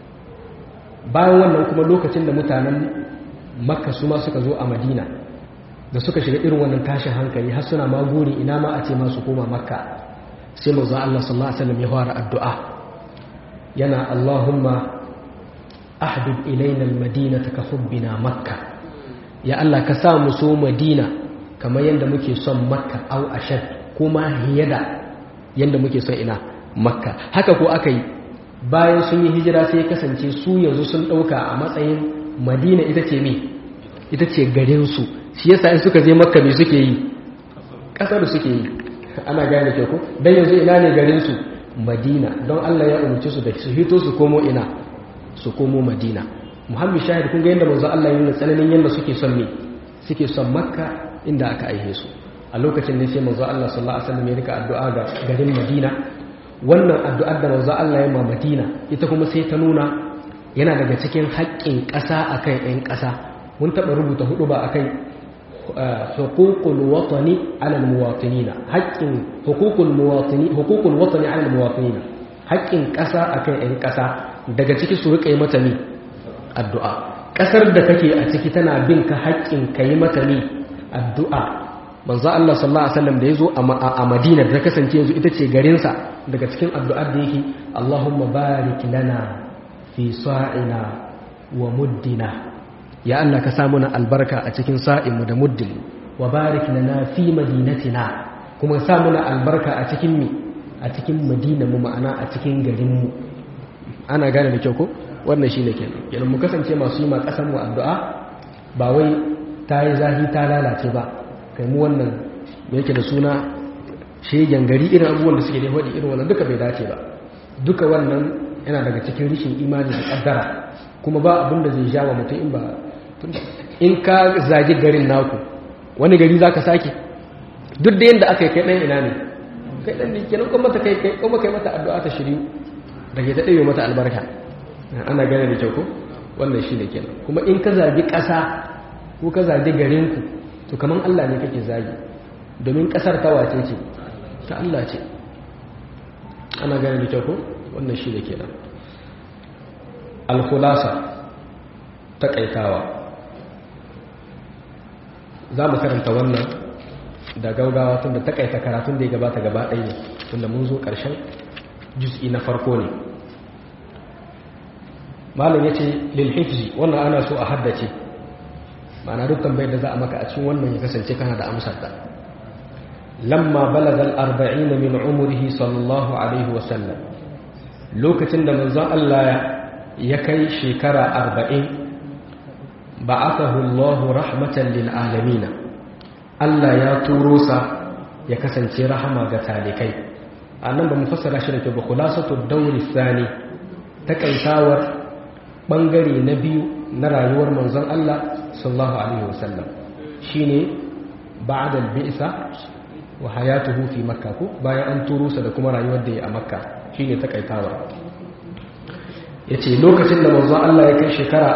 bayan wannan kuma lokacin da mutanen makka su ma suka zo a madina da suka shiga irin wannan tashin hankali har suna ma guri ina ma a ce masu koma makka sai manzo Allah sallallahu alaihi wasallam ya fara addu'a yana Allahumma ahdib ilaina almadinata ka hubbina makka ya Allah ka sa mu so madina kamar yadda muke son makka au ashad kuma hiyada yadda muke son ina makka haka ko aka yi bayan sun yi hijira sai kasance su yanzu sun ɗauka a matsayin madina ita ce me ita ce garinsu shi yasa in suka je makka me suke yi ƙasar suke yi ana gane ke ko don yanzu ina ne garinsu madina don allah ya umarci su da su hito su komo ina su komo madina muhammad shahid kun ga yadda manzo allah yi tsananin yadda suke son me suke son makka inda aka aihe su a lokacin ne sai manzo Allah sallallahu alaihi wasallam ya rika addu'a ga garin Madina wannan addu'ar da manzo Allah ya ma Madina ita kuma sai ta nuna yana daga cikin haƙƙin ƙasa akan ƴan ƙasa mun taɓa rubuta hudu ba akan huququl watani ala almuwatinina haƙƙin huququl muwatini huququl watani ala almuwatinina haƙƙin ƙasa akan ƴan ƙasa daga ciki su rika yi mata ni addu'a ƙasar da kake a ciki tana bin ka haƙƙin ka yi mata ni addu'a manzo Allah sallallahu alaihi wasallam da yazo a Madina da kasance yanzu ita ce garinsa daga cikin addu'ar da yake Allahumma barik lana fi sa'ina wa muddina ya Allah ka samu na albarka a cikin sa'inmu da muddin wa barik lana fi madinatina kuma samu na albarka a cikin mi a cikin madina mu ma'ana a cikin garin mu ana gane da kyau ko wannan shine kenan kenan mu kasance masu yi ma kasan mu addu'a ba wai ta yi zahi ta lalace ba kai mu wannan yake da suna shegen gari irin abubuwan da suke da faɗi irin wannan duka bai dace ba duka wannan yana daga cikin rishin imani da kaddara kuma ba abin da zai jawo mutum in ba in ka zagi garin naku wani gari za ka sake duk da yadda aka yi kai ɗan ina ne kai ɗan ne kenan kuma ta kai kuma kai mata addu'a ta shiryu da ke ta ɗaya mata albarka ana gane da kyau ko wannan shi ne kenan kuma in ka zagi ƙasa ko ka zagi garinku to kamar Allah ne kake zagi domin ƙasar ta wace ce ta Allah ce ana gane da kyau ko wannan shi ne kenan alkhulasa taƙaitawa za mu karanta wannan da gaugawa tun da takaita karatun da ya gabata gaba ɗaya ne tun da mun zo ƙarshen jus'i na farko ne malam ya ce lilhifzi wannan ana so a haddace ma'ana dukkan bai da za a maka a cikin wannan ya kasance kana da amsar da lamma balagal arba'ina min umrihi sallallahu alaihi wasallam lokacin da manzon Allah ya kai shekara arba'in ba'athahu Allah rahmatan lil alamin Allah ya turo sa ya kasance rahama ga talikai annan ba mu fassara shi da ke ba khulasatu dawri thani takaitawar bangare na biyu na rayuwar manzon Allah sallallahu alaihi wasallam shine ba'da al-bi'sa wa hayatuhu fi makkah ko bayan an turo sa da kuma rayuwar da ya a makka shine takaitawar yace lokacin da manzon Allah ya kai shekara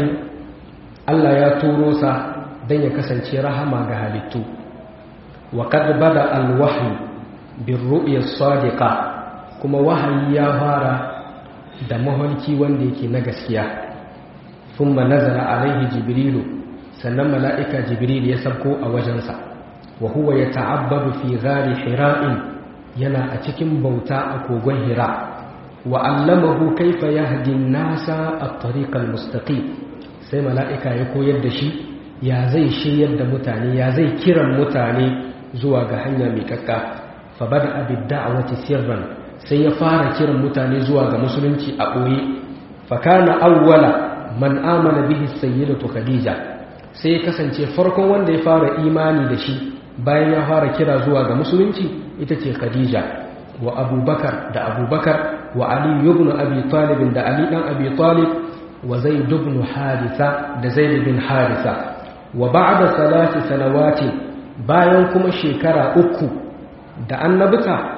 40 Allah ya turo sa don ya kasance rahama ga halittu wa kad bada alwahyi bin ru'ya sadiqa kuma wahayi ya fara da maholki wanda yake na gaskiya thumma nazala alaihi jibrilu sannan mala'ika jibril ya sabko a wajensa wa huwa yata'abbadu fi ghari hira'in yana a cikin bauta a kogon hira wa allamahu kaifa yahdi an-nasa at-tariq al-mustaqim sai mala'ika ya koyar da shi ya zai shiryar da mutane ya zai kiran mutane zuwa ga hanya mai kakka fa bada abin da'awati sirran sai ya fara kiran mutane zuwa ga musulunci a ɓoye fa kana awwala man amana bihi sayyidatu khadija sai ya kasance farkon wanda ya fara imani da shi bayan ya fara kira zuwa ga musulunci ita ce khadija wa abubakar da abubakar wa ali ibn abi talib da ali dan abi talib wa zaid ibn haritha da zaid bin haritha wa ba'da salati sanawati bayan kuma shekara uku da annabta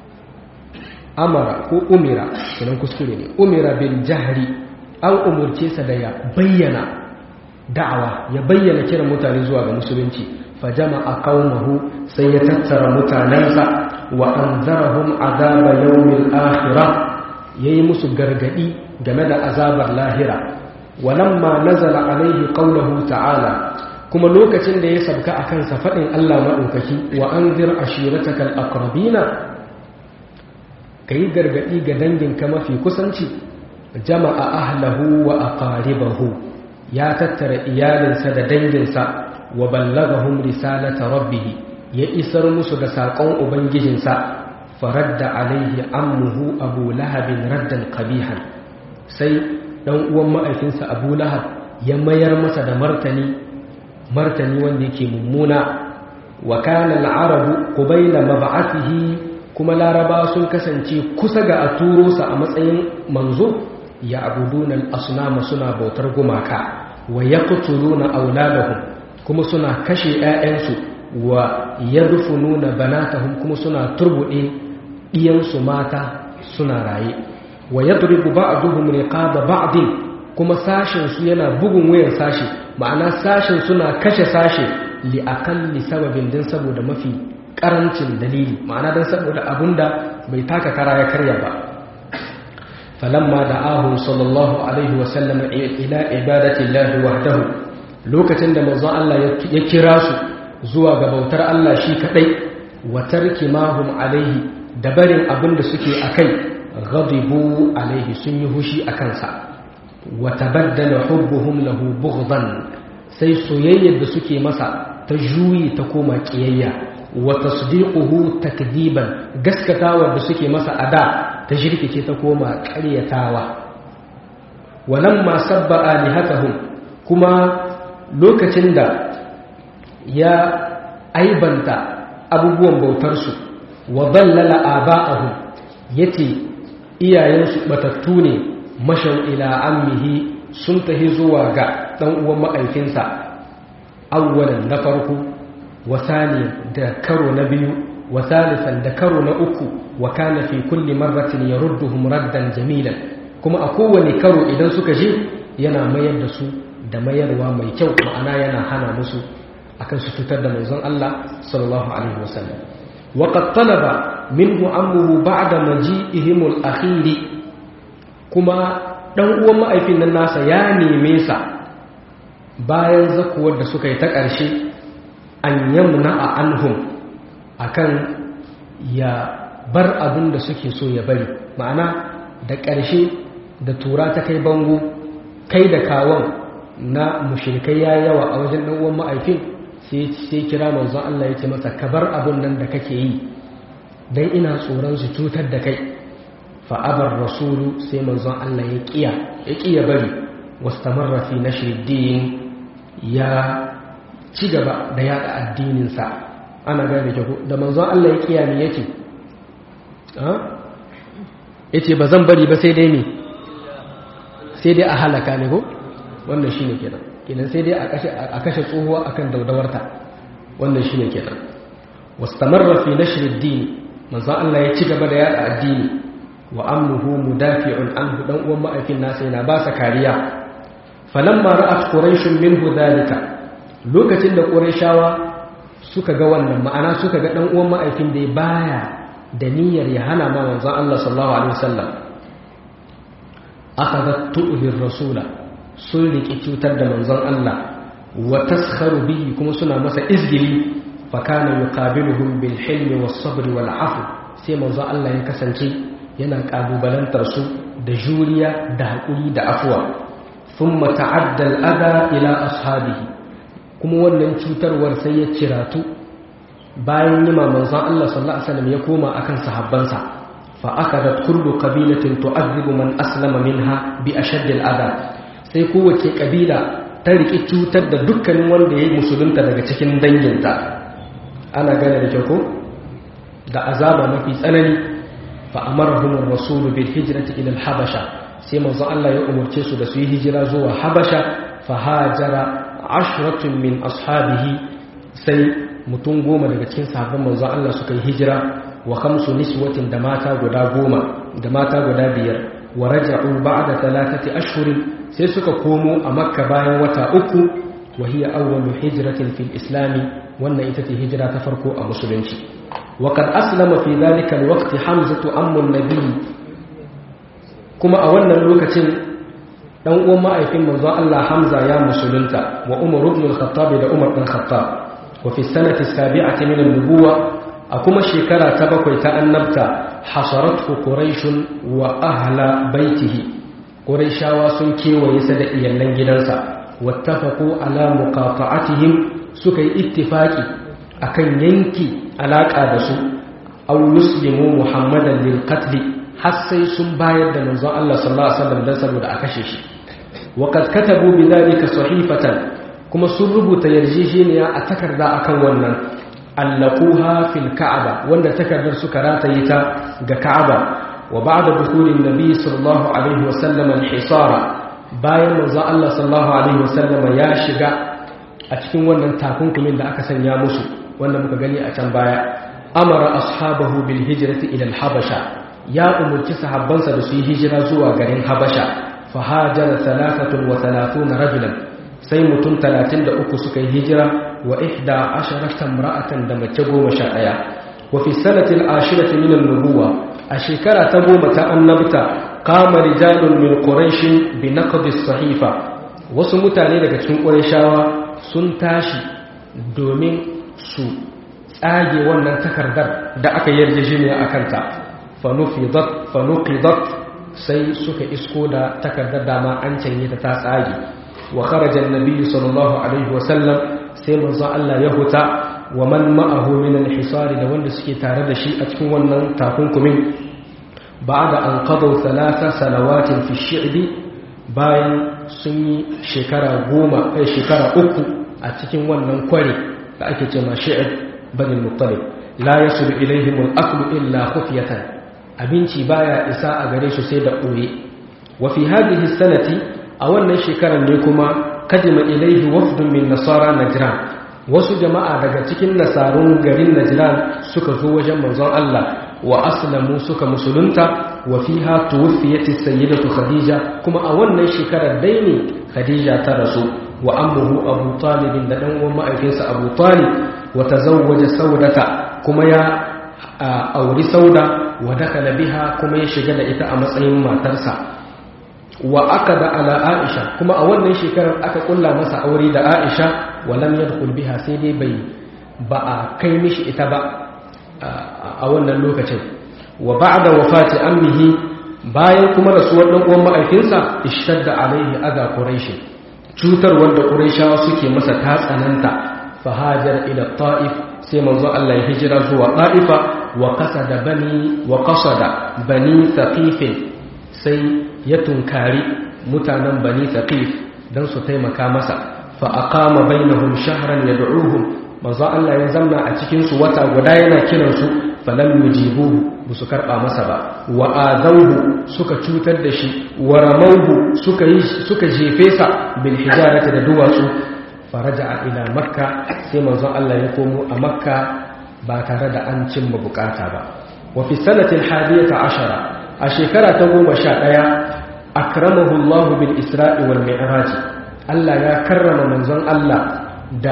amara ko umira sunan kuskure ne umira bil jahri an umurce sa da ya bayyana da'awa ya bayyana kiran mutane zuwa ga musulunci fa jama'a qaumahu sai ya tattara mutanensa wa anzarahum azaba yawmil akhirah yayi musu gargadi game da azabar lahira walamma nazala alaihi qawluhu ta'ala kuma lokacin da ya sabka a kansa faɗin Allah maɗaukaki wa an zir ashiratakal aqrabina ka yi gargaɗi ga danginka mafi kusanci jama'a ahlahu wa aqaribahu ya tattara iyalinsa da danginsa wa ballagahum risalata rabbih ya isar musu da saƙon ubangijinsa faradda alaihi ammuhu abu lahabin raddan qabihan sai dan uwan ma'aikinsa abu lahab ya mayar masa da martani martani wanda yake mummuna wa kana al-arabu qabila mab'athihi kuma laraba sun kasance kusa ga a turo sa a matsayin manzo ya abuduna al-asnama suna bautar gumaka wa yaqtuluna auladahum kuma suna kashe ƴaƴansu wa yadfununa banatahum kuma suna turbude diyansu mata suna raye wa yadribu ba'duhum riqaba ba'din kuma sashin su yana bugun wayar sashi ma'ana sashin suna kashe sashe li akalli sababin din saboda mafi karancin dalili ma'ana dan saboda abunda bai taka kara ya karya ba falamma da'ahu sallallahu alaihi wa sallam ila ibadati llahi wahdahu lokacin da manzon Allah ya kira su zuwa ga bautar Allah shi kadai wa tarki mahum alaihi da barin abinda suke akai ghadibu alaihi sun yi hushi akan sa wa tabaddala hubbuhum lahu bughdan sai soyayyar da suke masa ta juyi ta koma kiyayya wa tasdiquhu takdiban gaskatawa da suke masa ada ta shirkice ta koma ƙaryatawa walamma sabba alihatahum kuma lokacin da ya aibanta abubuwan bautarsu wa dallala aba'ahum yace iyayensu batattu ne mashau ila ammihi sun tahi zuwa ga dan uwan ma'aikinsa awwalan na farko wasani da karo na biyu wasalisan da karo na uku wa kana fi kulli marratin yarudduhum raddan jamilan kuma a kowane karo idan suka je yana mayar da su da mayarwa mai kyau ma'ana yana hana musu akan su cutar da manzon Allah sallallahu alaihi wasallam wa qad talaba minhu ammuhu ba'da maji'ihim al-akhir kuma dan uwan ma'aifin nan nasa ya neme sa bayan zakuwar da suka yi ta ƙarshe an yamna a anhum akan ya bar abin da suke so ya bari ma'ana da ƙarshe da tura ta kai bango kai da kawon na mushrikai ya yawa a wajen ɗan uwan ma'aifin sai kira manzon Allah ya ce masa ka bar abin nan da kake yi dan ina tsoron su cutar da kai fa abar rasulu sai manzon Allah ya kiya ya kiya bari wastamarra fi nashri din ya ci gaba da yada addinin sa ana gane ke da manzon Allah ya kiya me yace ha yace ba zan bari ba sai dai me sai dai a halaka ne ko wannan shine kenan kenan sai dai a kashe tsohuwa akan daudawarta wannan shine kenan wastamarra fi nashr ad-din manzo Allah ya ci gaba da yada addini wa ammuhu mudafi'un anhu dan uwan ma'aikin nasa yana ba sa kariya falamma ra'at quraish minhu dhalika lokacin da qurayshawa suka ga wannan ma'ana suka ga dan uwan ma'aikin da baya da niyyar ya hana ma manzo Allah sallallahu alaihi wasallam akhadat tu'hir rasula sun riƙe cutar da manzon Allah wa taskharu bihi kuma suna masa izgili fa kana yuqabiluhum bil hilmi was sabr wal afu sai manzon Allah ya kasance yana kalubalantar su da juriya da hakuri da afwa thumma ta'adda al adha ila ashabihi kuma wannan cutarwar sai ya ciratu bayan yima manzon Allah sallallahu alaihi wasallam ya koma akan sahabbansa fa akadat kullu qabilatin tu'adhibu man aslama minha bi ashadd al adha sai kowace kabila ta riƙe cutar da dukkanin wanda ya yi musulunta daga cikin danginta ana gane da kyau ko da azaba mafi tsanani fa amarahum ar-rasul bil hijrati ila al-habasha sai manzo Allah ya umurce su da su yi hijira zuwa habasha fa hajara ashratun min ashabihi sai mutum goma daga cikin sahabban manzo Allah suka yi hijira wa khamsu niswatin da mata guda goma da mata guda biyar wa raja'u ba'da thalathati ashhurin sai suka komo a makka bayan wata uku wa hiya awwalu hijratin fil islam wannan ita ce hijira ta farko a musulunci wa qad aslama fi dhalika alwaqti hamzatu ammu nabi kuma a wannan lokacin dan uwan ma'aikin manzon Allah Hamza ya musulunta wa Umar ibn al-Khattab da Umar ibn Khattab wa fi sanati sabi'ati min an-nubuwa a kuma shekara ta bakwai ta annabta hasaratu quraish wa ahla baitihi Qurayshawa sun kewaye sa da iyalan gidansa wattafaqu ala muqata'atihim suka yi ittifaki akan yanki alaka da su aw yuslimu muhammadan lil qatl har sai sun bayar da manzon Allah sallallahu alaihi wasallam dan saboda a kashe shi wa qad katabu bidhalika sahifatan kuma sun rubuta yarjejeniya a takarda akan wannan allaquha fil ka'aba wanda takardar suka rataye ta ga ka'aba وبعد دخول النبي صلى الله عليه وسلم الحصار bayan manzon Allah sallallahu alaihi wasallam ya shiga a cikin wannan takunkumin da aka sanya musu wanda muka gani a can baya amara ashabahu bil hijrati ila al habasha ya umurci sahabbansa da su yi hijira zuwa garin habasha fa hajara 33 rajulan sai mutum 33 suka yi hijira wa 11 imra'atan da mace 11 wa fi sanati al ashirati min an nubuwa a shekara ta goma ta annabta kama rijalun min quraishin bi naqdi sahifa wasu mutane daga cikin qurayshawa sun tashi domin su tsage wannan takardar da aka yarjejeniya akan ta fa nufidat fa nuqidat sai suka isko da takardar dama an canye ta ta tsage wa kharaja an-nabi sallallahu alaihi wa sallam sai manzo Allah ya huta wa man ma'ahu min al-hisari da wanda suke tare da shi a cikin wannan takunkumin ba'da an qadaw thalatha salawatin fi shi'bi bayan sun yi shekara goma kai shekara uku a cikin wannan kware da ake cewa shi'b bani muttalib la yasulu ilaihim al-aklu illa khufyatan abinci baya isa a gare su sai da ɓoye wa fi hadhihi sanati a wannan shekarar ne kuma kadima ilaihi wafdun min nasara najran wasu jama'a daga cikin nasarun garin najran suka zo wajen manzon Allah wa aslamu suka musulunta wa fiha tuwfiyat as-sayyidatu khadija kuma a wannan shekarar dai ne khadija ta rasu wa ammuhu abu talib da dan uwan ma'aikinsa abu talib wa tazawwaja saudata kuma ya auri sauda wa dakala biha kuma ya shiga da ita a matsayin matarsa wa akada ala aisha kuma a wannan shekarar aka kulla masa aure da aisha wa lam yadkhul biha sai dai bai ba a kai mishi ita ba a wannan lokacin wa ba'da wafati ammihi bayan kuma rasuwar dan uwan ma'aikinsa ishtadda alaihi adha quraish cutar wanda quraishawa suke masa ta tsananta fahajar ila ta'if sai manzo Allah ya hijira zuwa ta'ifa wa qasada bani wa qasada bani thaqif sai ya tunkari mutanen bani thaqif dan su taimaka masa fa aqama bainahum shahran yad'uhum manzo Allah ya zamna a cikin su wata guda yana kiran su falam yujibu busu karba masa ba wa adawhu suka cutar da shi wa ramawhu suka yi suka jefe sa bil hijarati da duwatsu faraja ila makka sai manzon Allah ya komo a makka ba tare da an cimma bukata ba wa fi sanatin hadiyata ashara a shekara ta goma sha ɗaya akramahu Allah bil isra'i wal mi'raj Allah ya karrama manzon Allah da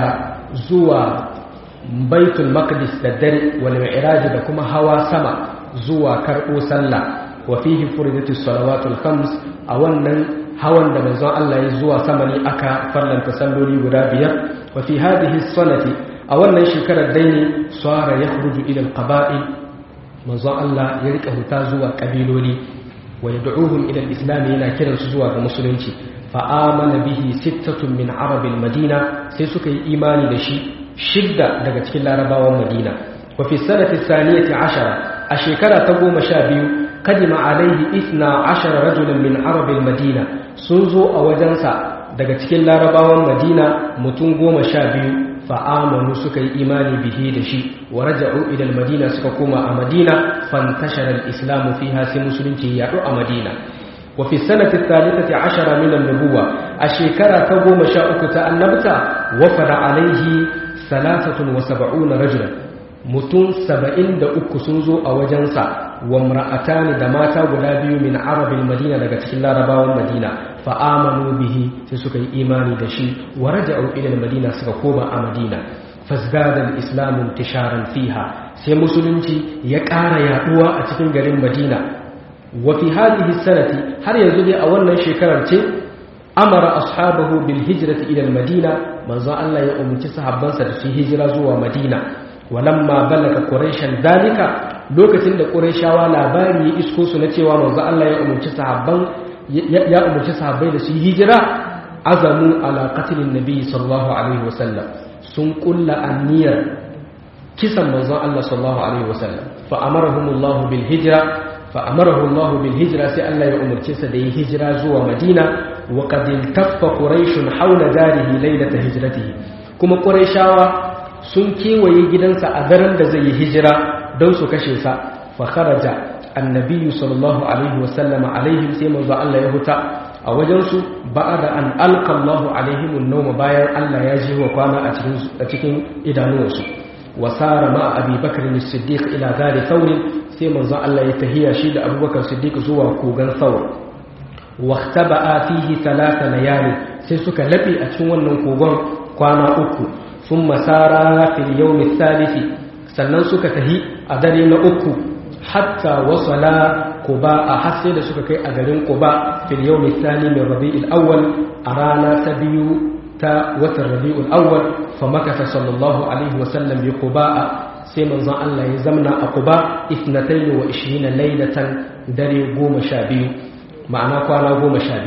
zuwa baitul maqdis da dare wal mi'raj da kuma hawa sama zuwa karɓo sallah wa fihi furidatus salawatul khams a wannan hawan da manzon Allah ya zuwa sama ne aka farlanta salloli guda biyar wa fi hadhihi sanati a wannan shekarar dai ne sara yakhruju ila alqaba'il manzon Allah ya rika huta zuwa kabiloli wa yad'uhum ila alislam yana kiran su zuwa ga musulunci fa amana bihi sittatun min arabil madina sai suka yi imani da shi shidda daga cikin larabawan madina wa fi sanati thaniyati ashara a shekara ta goma sha biyu قدم عليه إثنى عشر رجلا من عرب المدينة سنزو أوجنسا daga cikin larabawan madina mutum goma sha biyu fa'amanu suka yi imani bihi da shi wa raja'u ila madina suka koma a madina fantashara al-islamu fiha sai musulunci ya a madina wa fi sanati thalithati ashara min an-nubuwa a shekara ta goma sha uku ta annabta wafara alaihi salasatun wa sab'una rajulan mutum saba'in da uku sun zo a wajensa wa mra'atani da mata guda biyu min arabin madina daga cikin larabawan madina fa amanu bihi sai suka yi imani da shi wa raja'u ila madina suka koma a madina fasgada al-islamu intisharan fiha sai musulunci ya ƙara yaduwa a cikin garin madina wa fi hadhihi sanati har yanzu dai a wannan shekarar ce amara ashabahu bil hijrati ila al-madina manzo Allah ya umarci sahabbansa da su hijira zuwa madina walamma balaga quraishan dalika lokacin da quraishawa labari ya isko su na cewa manzo Allah ya umurci sahabban ya umurci sahabbai da su hijira azamu ala qatlin nabi sallallahu alaihi wasallam sun kulla anniyar kisan manzo Allah sallallahu alaihi wasallam fa amarahumullahu bil hijra fa amarahu Allah bil hijra sai Allah ya umurce sa da yi hijira zuwa Madina wa qad iltaffa quraish hawla darihi laylata hijratihi kuma quraishawa sun kewaye gidansa a daren da zai yi hijira don su kashe sa fa kharaja annabi sallallahu alaihi wasallam alaihim sai manzo Allah ya huta a wajen su ba'da an alqa Allah alaihim an bayan Allah ya ji wa kwana a cikin a cikin idanuwansu wa sara ma Abi Bakr as-Siddiq ila gari Thawr sai manzo Allah ya tahiya shi da Abubakar Siddiq zuwa kogan Thawr wa ikhtaba'a fihi thalatha layali sai suka labe a cikin wannan kogon kwana uku ثم سارا في اليوم الثالث sannan suka tahi a dare na uku hatta wasala quba a hasse da suka kai a garin quba fil yawm athani min rabi'il awwal a rana ta biyu ta watan rabi'ul awwal fa makasa sallallahu alaihi wasallam bi quba sai manzon Allah ya zamna a quba 22 laylatan dare 12 ma'ana kwana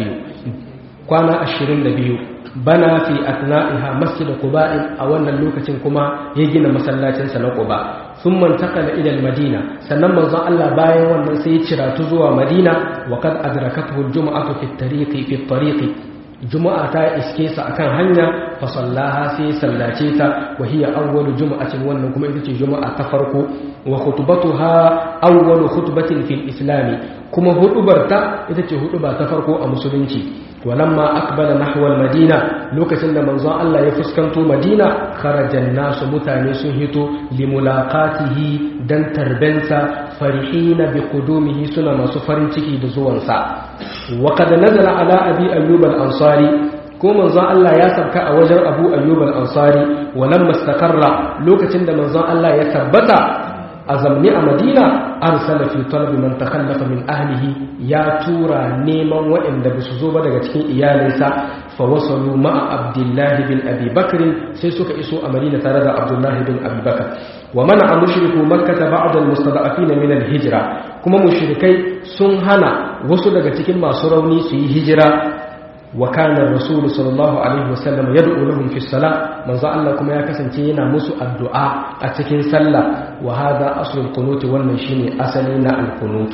12 kwana 22 bana fi atna'iha masjid quba a wannan lokacin kuma ya gina masallacin sa na quba thumma intaqala ila al-madina sannan manzon Allah bayan wannan sai ya ciratu zuwa madina wa kad adrakathu al-jum'atu fi at-tariqi fi at-tariqi juma'a ta iske sa akan hanya fa sallaha sai sallace ta wa hiya awwalu juma'atin wannan kuma ita ce juma'a ta farko wa khutbatuha awwalu khutbatin fil islam kuma hudubarta ita ce huduba ta farko a musulunci walamma aqbala nahwa al-madina lokacin da manzon Allah ya fuskanto Madina kharajan nasu mutane sun hito limulaqatihi dan tarbensa farihina bi qudumihi suna masu farin ciki da zuwansa wa qad nazala ala abi ayyub al-ansari ko manzon Allah ya sabka a wajen Abu Ayyub al-Ansari walamma istaqarra lokacin da manzon Allah ya tabbata a zamni a Madina arsala fi talabi man takhallafa min ahlihi ya tura neman waɗanda ba su zo ba daga cikin iyalinsa fa wasalu ma'a Abdullah bin Abi Bakr sai suka iso a Madina tare da Abdullah bin Abi Bakr wa mana mushriku makkah ba'd al-mustada'afin min al-hijra kuma mushrikai sun hana wasu daga cikin masu rauni su yi hijira وكان الرسول صلى الله عليه وسلم يدعو لهم في الصلاة من ذا الله كما يكسن تينا مسو الدعاء أتكين صلى وهذا أصل القنوت والنشين أصلنا القنوت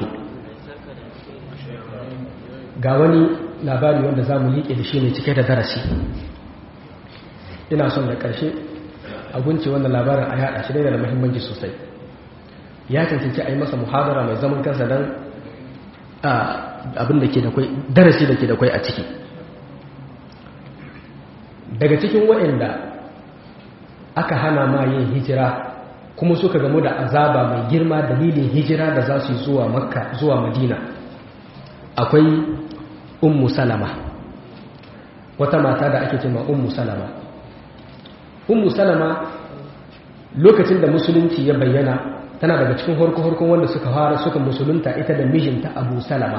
قاوني labari wanda za mu liƙe da shi ne cike da darasi ina son da ƙarshe a gunce wannan labarin a yaɗa shi da da muhimmanci sosai ya cancanci a yi masa muhadara mai zaman kansa don abin da ke da kwai darasi da ke da kwai a ciki daga cikin waɗanda aka hana ma yin hijira kuma suka gamu da azaba mai girma dalilin hijira da za su yi zuwa makka zuwa madina akwai ummu salama wata mata da ake cima ummu salama ummu salama lokacin da musulunci ya bayyana tana daga cikin horko-horkon wanda suka fara suka musulunta ita da mijinta abu salama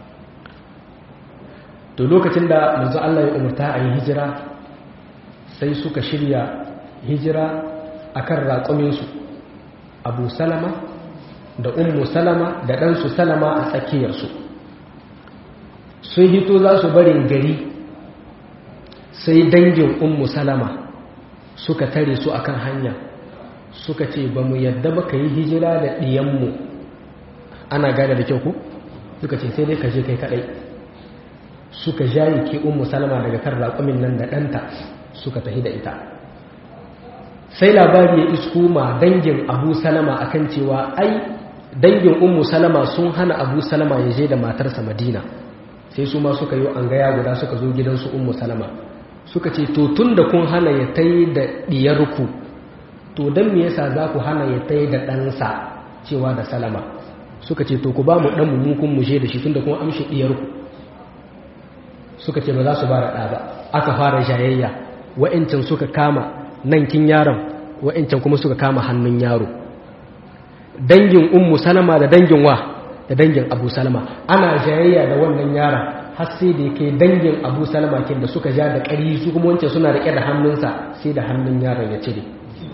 to lokacin da manzo Allah ya umarta a yi hijira sai suka shirya hijira a kan raƙuminsu abu salama da ummu salama da ɗansu salama a tsakiyarsu sun hito za su barin gari sai dangin ummu salama suka tare su akan hanya suka ce ba mu yadda ba ka yi hijira da ɗiyanmu ana gane da kyau ku suka ce sai dai ka je kai kaɗai suka jayi ke ummu salama daga kan raƙumin nan da ɗanta suka tafi da ita sai labari ya isko ma dangin abu salama akan cewa ai dangin ummu salama sun hana abu salama ya je da matarsa madina sai su ma suka yi an gaya guda suka zo gidansu ummu salama suka ce to tun da kun hana ya tai da diyarku to don me yasa za ku hana ya tai da ɗansa cewa da salama suka ce to ku ba mu ɗan mu kun mushe da shi tun da kun amshi diyarku suka ce ba za su ba da ɗa ba aka fara jayayya wa'incan suka kama nan kin yaron wa'incan kuma suka kama hannun yaro dangin ummu salama da dangin wa da dangin abu salama ana jayayya da wannan yaron har sai da yake dangin abu salama kin da suka ja da ƙari su kuma wancan suna riƙe da hannunsa sai da hannun yaron ya cire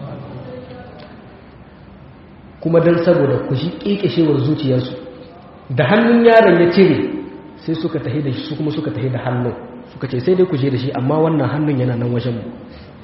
kuma don saboda ku shi ƙeƙashewar zuciyarsu da hannun yaron ya cire sai suka tahi da shi su kuma suka tahi da hannun suka ce sai dai ku je da shi amma wannan hannun yana nan wajen mu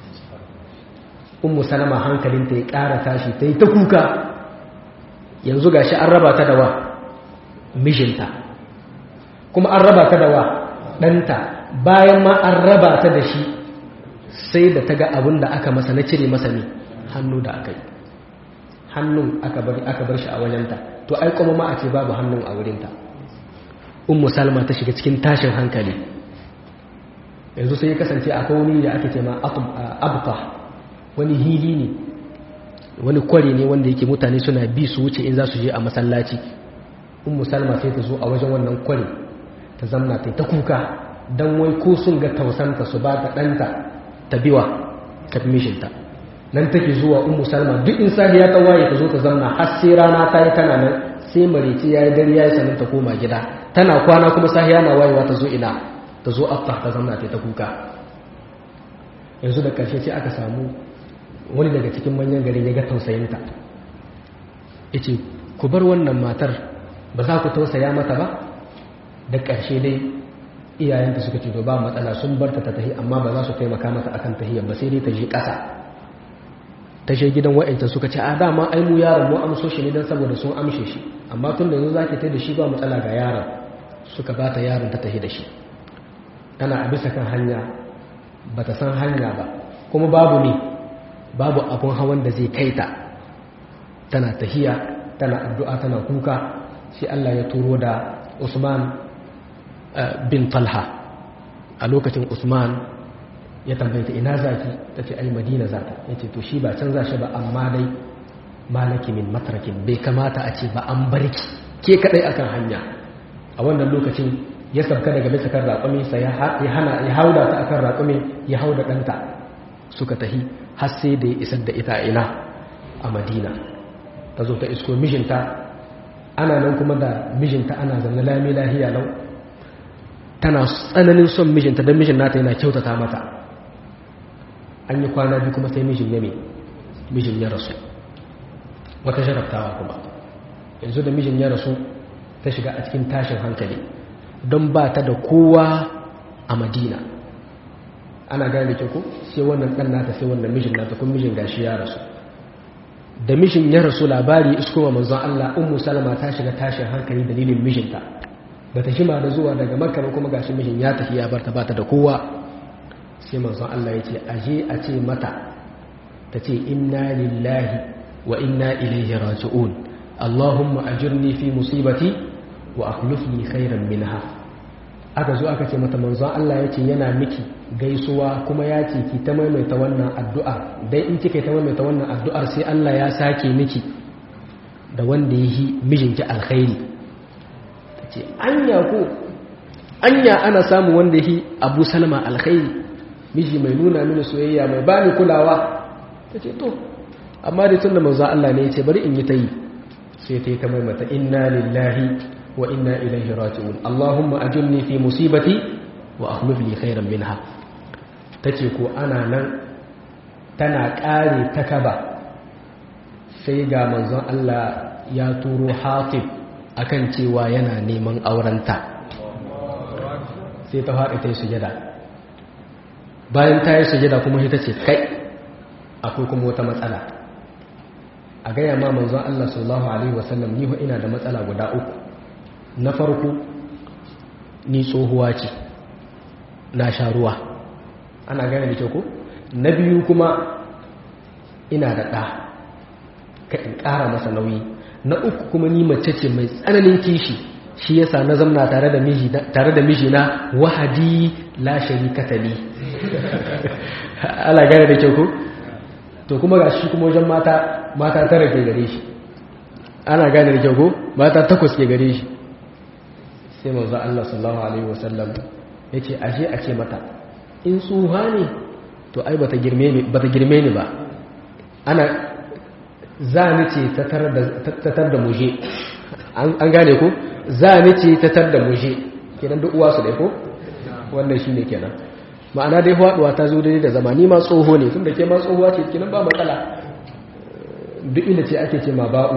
ummu salama hankalinta ya ƙara tashi ta yi ta kuka yanzu ga shi an raba ta da wa mijinta kuma an raba ta da wa ɗanta bayan ma an raba ta da shi sai da ta ga abin da aka masa na cire masa ne hannu da aka yi hannun aka bar shi a wajenta to ai kuma ma a ce babu hannun a wurinta ummu salma ta shiga cikin tashin hankali yanzu sai ya kasance akwai wani da ake ce ma abta wani hili ne wani kwari ne wanda yake mutane suna bi su wuce in za su je a masallaci ummu salma sai ta zo a wajen wannan kwari ta zamna ta ta kuka don wai ko sun ga tausanta su ba ta ɗanta ta biwa kafmishinta nan take zuwa ummu salma duk in safiya ta waye ta zo ta zamna har sai rana ta yi tana nan sai marici ya yi dare ya yi sanin ta koma gida tana kwana kuma safiya na wayewa ta zo ina ta zo afta ta zamna ta kuka yanzu da ƙarshe sai aka samu wani daga cikin manyan gari ya ga tausayinta ya ce ku bar wannan matar ba za ku tausaya mata ba da ƙarshe dai iyayenta suka ce to ba matsala sun bar ta tahi amma ba za su taimaka mata akan tahiyar ba sai dai ta je ƙasa ta je gidan wa'anta suka ce a dama ai mu yaron mu amso shi ne don saboda sun amshe shi amma tun da yanzu za ki tai da shi ba matsala ga yaron suka ba ta yaron ta tahi da shi tana a bisa kan hanya ba ta san hanya ba kuma babu ne babu abun hawan da zai kai ta tana tahiya tana addu'a tana kuka sai Allah ya turo da Usman bin Talha a lokacin Usman ya tambaye ta ina zaki ta ce ai Madina zata ya ce to shi ba can za shi ba amma dai malaki min matrakin bai kamata a ce ba an barki ke kadai akan hanya a wannan lokacin ya sabka daga bisa kan raƙumi sai ya hana ya hauda ta akan raƙumi ya hauda ɗanta suka tahi har sai da ya isar da ita ina a Madina ta zo ta isko mijinta ana nan kuma da mijinta ana zanne lami lahiya lau tana tsananin son mijinta don mijin nata yana kyautata mata an yi kwana biyu kuma sai mijin ya mijin ya rasu wata jarabtawa kuma yanzu da mijin ya rasu ta shiga a cikin tashin hankali don ba ta da kowa a madina ana gane ke ko sai wannan ɗan nata sai wannan mijin nata kuma mijin gashi ya rasu da mijin ya rasu labari iskoma manzon Allah ummu salama ta shiga tashin hankali dalilin mijinta ba ta shima da zuwa daga makka kuma gashi mijin ya tafi ya barta bata da kowa sai manzon Allah ya ce aje a ce mata ta ce inna lillahi wa inna ilaihi raji'un Allahumma ajirni fi musibati wa akhlifni khairan minha aka zo aka ce mata manzon Allah ya ce yana miki gaisuwa kuma ya ce ki ta maimaita wannan addu'a dai in kika ta maimaita wannan addu'ar sai Allah ya sake miki da wanda ya yi mijinki alkhairi ta ce anya ko anya ana samu wanda ya yi abu salama alkhairi miji mai nuna mini soyayya mai bani kulawa ta ce to amma da tun da manzon Allah ne ya ce bari in yi ta yi sai ta yi ta maimaita inna lillahi wa inna ilaihi raji'un Allahumma ajirni fi musibati wa akhlif li khairan minha tace ko ana nan tana kare ta kaba sai ga manzon Allah ya turo Hatib akan cewa yana neman aurenta sai ta faɗi ta yi sujada bayan ta yi sujada kuma sai ta ce kai akwai kuma wata matsala a gaya ma manzon Allah sallallahu alaihi wasallam ni ina da matsala guda uku na farko ni tsohuwa ce na sha ruwa ana gane da kyau ko na biyu kuma ina da ɗa ka in ƙara masa nauyi na uku kuma ni mace ce mai tsananin kishi shi yasa na zamna tare da miji tare da mijina wahadi la sharikata li ala gane da kyau ko to kuma ga shi kuma wajen mata mata tara ke gare shi ana gane da kyau ko mata takwas ke gare shi sai manzo Allah sallallahu alaihi wasallam yace aje a ce mata in tsuha ne to ai bata girme ni bata girme ni ba ana za ni ce ta tar da muje an gane ko za ni ce ta tar da muje kenan duk uwa su dai ko wannan shine kenan ma'ana dai faduwa ta zo dai da zamani ma tsoho ne tunda ke ma tsohuwa ce kenan ba matsala duk inda ce ake ce ma ba'u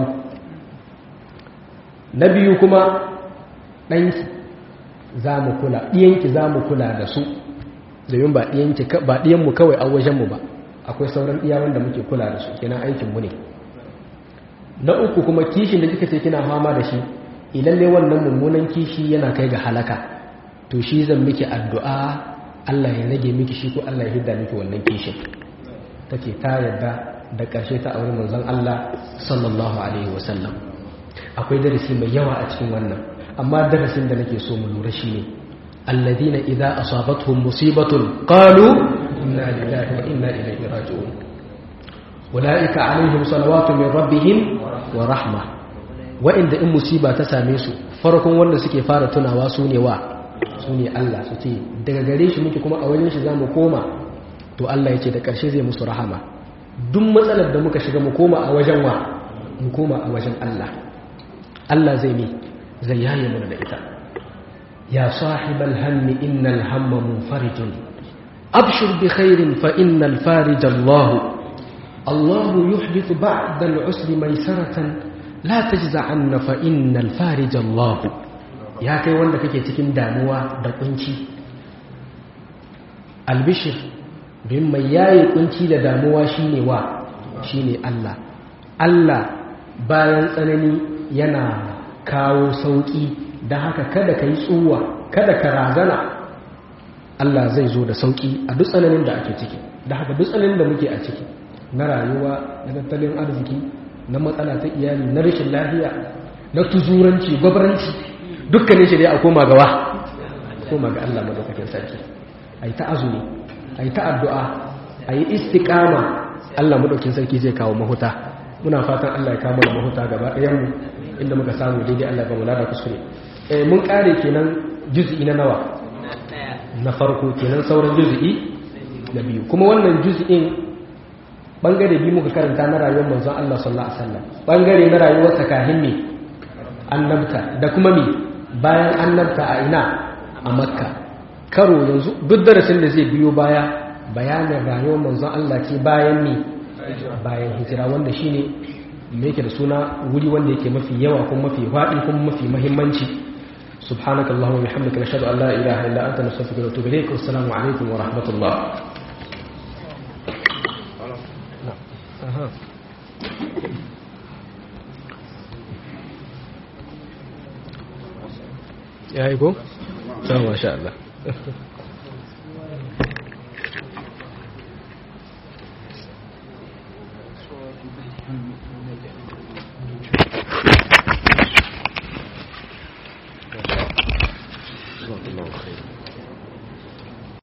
na biyu kuma ɗanki za mu kula ɗiyanki za mu kula da su domin ba ɗiyanmu kawai a wajenmu ba akwai sauran ɗiya wanda muke kula da su kenan aikinmu ne na uku kuma kishin da kika ce kina fama da shi ilalle wannan mummunan kishi yana kai ga halaka to shi zan miki addu'a Allah ya rage miki shi ko Allah ya hidda miki wannan kishin take ta yarda da ƙarshe ta aure manzon Allah sallallahu alaihi wasallam akwai darasi mai yawa a cikin wannan amma darasin da nake so mu lura shine alladina idza asabatuhum musibatun qalu inna lillahi wa inna ilaihi raji'un ulaika alaihim salawatu min rabbihim wa rahma wa inda in musiba ta same su farkon wanda suke fara tunawa su ne wa su ne Allah su ce daga gare shi muke kuma a wajen shi zamu koma to Allah ya ce da ƙarshe zai musu rahama duk matsalar da muka shiga mu koma a wajen wa mu koma a wajen Allah Allah zai ne zai yaye mana da ita ya sahibal hammi innal hamma munfarijun abshir bi khairin fa innal farij Allah Allah yuhdithu ba'da al-usri maysaratan la tajza'anna fa innal farij Allah ya kai wanda kake cikin damuwa da kunci albishir bin mai yaye kunci da damuwa shine wa shine Allah Allah bayan tsanani yana kawo sauƙi da haka kada ka yi tsuwa kada ka razana Allah zai zo da sauki a duk tsananin da ake ciki da haka duk tsananin da muke a ciki na rayuwa na tattalin arziki na matsala ta iyali na rashin lafiya na tuzuranci gwabranci dukkanin shi dai a koma gawa koma ga Allah madaukakin sarki ai ta azumi ai ta addu'a ai istiqama Allah madaukakin sarki zai kawo mahuta muna fatan Allah ya kawo mana mahuta gaba ɗayan mu inda muka samu daidai Allah ba mu lada kuskure eh mun kare kenan juz'i na nawa na farko kenan sauran juz'i na biyu kuma wannan juz'in bangare biyu muka karanta na rayuwar manzon Allah sallallahu alaihi wasallam bangare na rayuwar sakahin ne annabta da kuma me bayan annabta a ina a makka karo yanzu duk darasin da zai biyo baya bayanin rayuwar manzon Allah ce bayan ne bayan hijira wanda shine me yake da suna wuri wanda yake mafi yawa kuma mafi faɗi kuma mafi muhimmanci سبحانك اللهم وبحمدك نشهد ان لا اله الا انت نستغفرك ونتوب اليك والسلام عليكم ورحمه الله ya yi ko? ta masha Allah جزاك الله خير